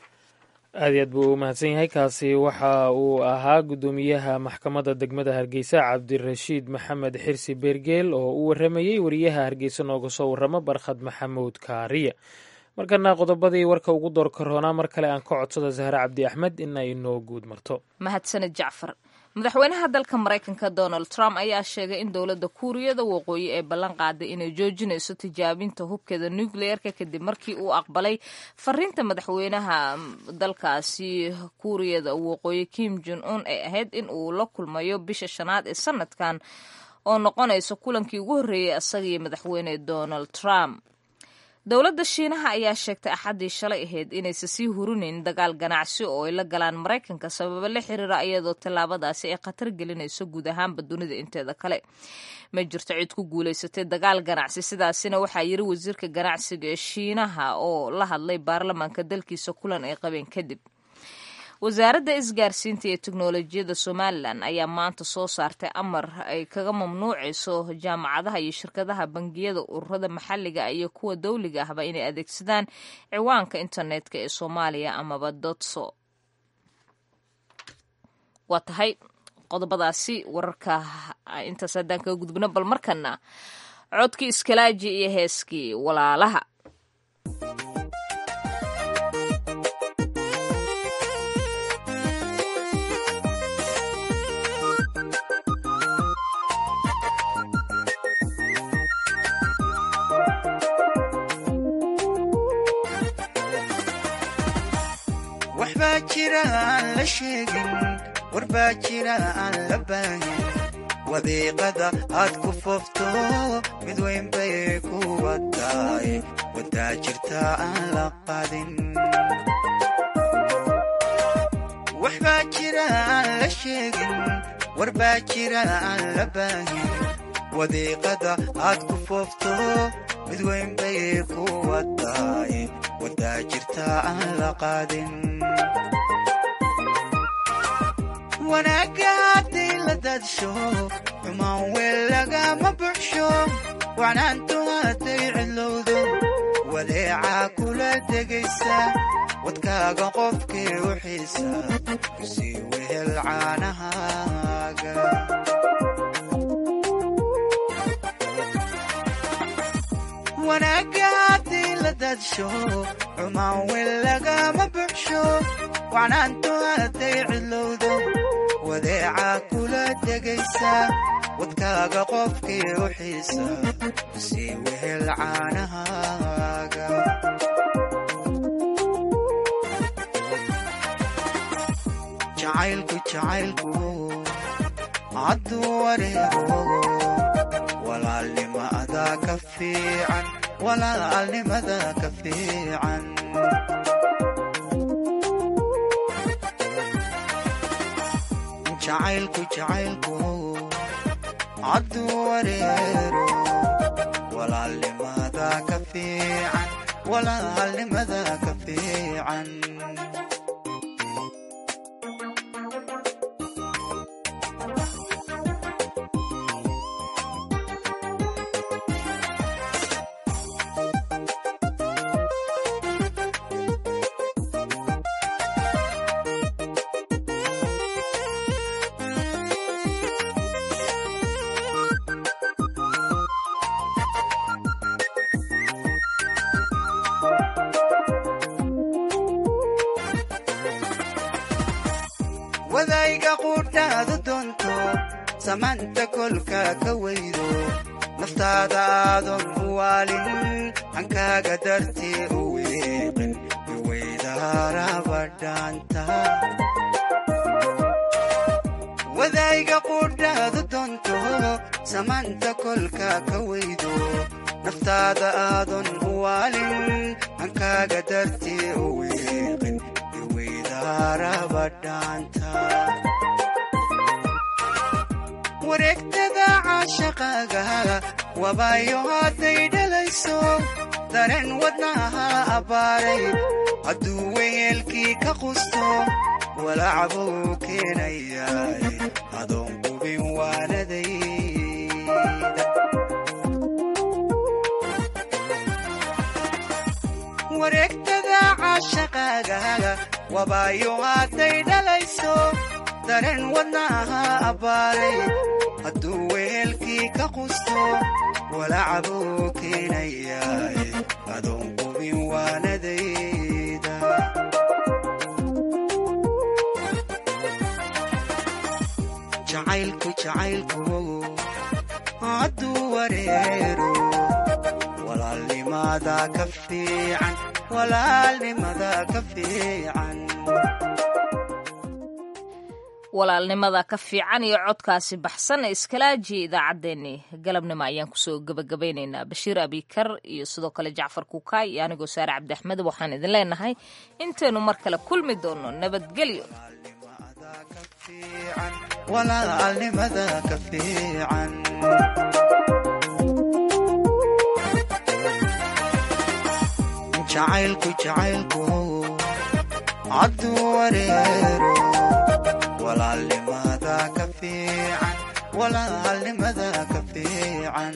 aad iyo aad buu u mahadsan yahay kaasi waxa uu ahaa guddoomiyaha maxkamadda degmada hargeysa cabdirashiid maxamed xirsi beergeel oo u waramayey wariyaha hargeysa nooga soo warramo barkhad maxamuud kaariya markana qodobadii warka ugu door karoonaa mar kale aan ka codsada zahre cabdi axmed in ay noo guud marto mahadsaned jacfar madaxweynaha dalka maraykanka donald trump ayaa sheegay in dowladda kuuriyada waqooyi ee ballan qaaday inay joojinayso tijaabinta hubkeeda nucleerka kadib markii uu aqbalay fariinta madaxweynaha dalkaasi kuuriyada waqooyi kim jon un ee ahayd in uu la kulmayo bisha shanaad ee sanadkan oo noqonayso kulankii ugu horreeyey isagii madaxweyne donald trump dowladda shiinaha ayaa sheegtay axaddii shalay ahayd inaysa sii hurinayn dagaal ganacsi oo ay la galaan maraykanka sababo la xiriira iyadoo tallaabadaasi ay khatar gelinayso guud ahaanba dunida inteeda kale ma jirto cid ku guulaysatay dagaal ganacsi sidaasina waxaa yiri wasiirka ganacsiga ee shiinaha oo la hadlay baarlamaanka dalkiisa kulan ay qabeen kadib wasaaradda isgaarsiinta iyo teknolojiyadda somalilan ayaa maanta soo saartay amar ay kaga mamnuucayso jaamacadaha iyo shirkadaha bangiyada ururada maxalliga iyo kuwa dowliga ahba inay adeegsadaan ciwaanka internetka ee soomaaliya amaba dotso waa tahay qodobadaasi wararka intaas haddaan kaga gudbino bal markana codkii iskalaaji iyo heeskii walaalaha waxbaa jira aan la sheegin warbaa jira aan la baahin wadiiqada aad ku foofto mid weyn bay ku wataay wadaa jirta aan la qadin waxbaa jira aan la sheegin warbaa jira aan la baahin wadiiqada aad ku foofto mid weyn bay ku wataay wadaa jirta aan la qaadin wanaagga hadday la daadsho xumaan weel lagama buxsho wacnaantu hadday cidlowdo wadeecaa kula degaysa wadkaaga qofkii u xiisa kusii wehel caanahaaga wanaagga hadday la daadsho xumaan weel lagama buxsho wacnaantu hadday cidlowdo wadeecaa kula degaysa wadkaaga qofkii u xiisa sii wehel caanahaaga jacaylku jacaylku hadduu wareego walaalnimada ka fiican walaalnimada ka fiican jacaylku jacaylku hadduu wareero walaalnimada ka fiican walaalnimada ka fiican wadayga quudhaadu doonto samaanta kolka ka weydo naftaada aadan u waalin hankaaga dartii u weeqin iweydaarabadhaanta wadayga quudhaadu doonto samaanta kolka ka weydo naftaada aadan u waalin hankaaga dartii u weeqin wareegtada caashaqaaga wabaayo hadday dhalayso dareen wadnaha abbaaray hadduu weyeelkii ka qusto walacbuu keenayaay adoon qubin waanadayda wareegtada caashaqaaga wabaayo hadday dhalayso dareen wadnaha abbaaray hadduu weelkii ka qusto walacbuu keenayaay adoon qubin waanadayda jacaylku jacaylku hadduu wareero walaalnimada ka fiican walaalnimada ka fiican walaalnimada ka fiican iyo codkaasi baxsan ee iskalaajiya idaacaddeenni galabnimo ayaan kusoo gebagabaynaynaa bashiir abikar iyo sidoo kale jacfar kuukaay iyo anigoo saare cabdiaxmed waxaan idin leenahay intaynu mar kale kulmi doono nabadgelyo walaalnimada ka fiican jacaylku jacaylku hadduu wareero walaalnimada ka fiican walaalnimada ka fiican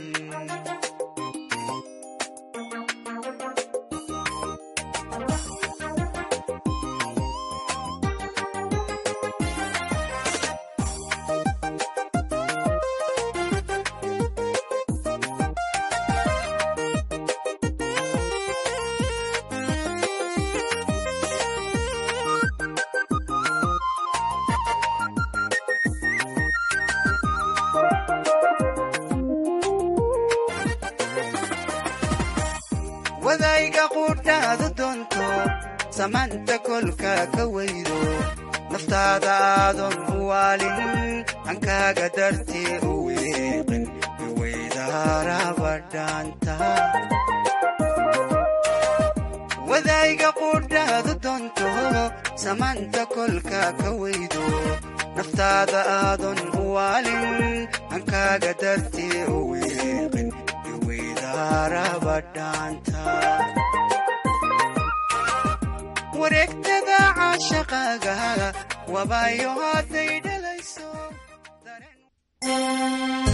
wadayga quudhaadu doonto samaanta kolka ka weydo naftaada aadan u waalin hankaaga dartii u wiiqin iweydaaraba dhaanta wadayga qudhaadu doonto samaanta kolka ka weydo naftaada aadon u waalin hankaaga dartii u wiiqin iweydaaraba dhaanta wareegtada caashaqaaga wabayo hadday dhalayso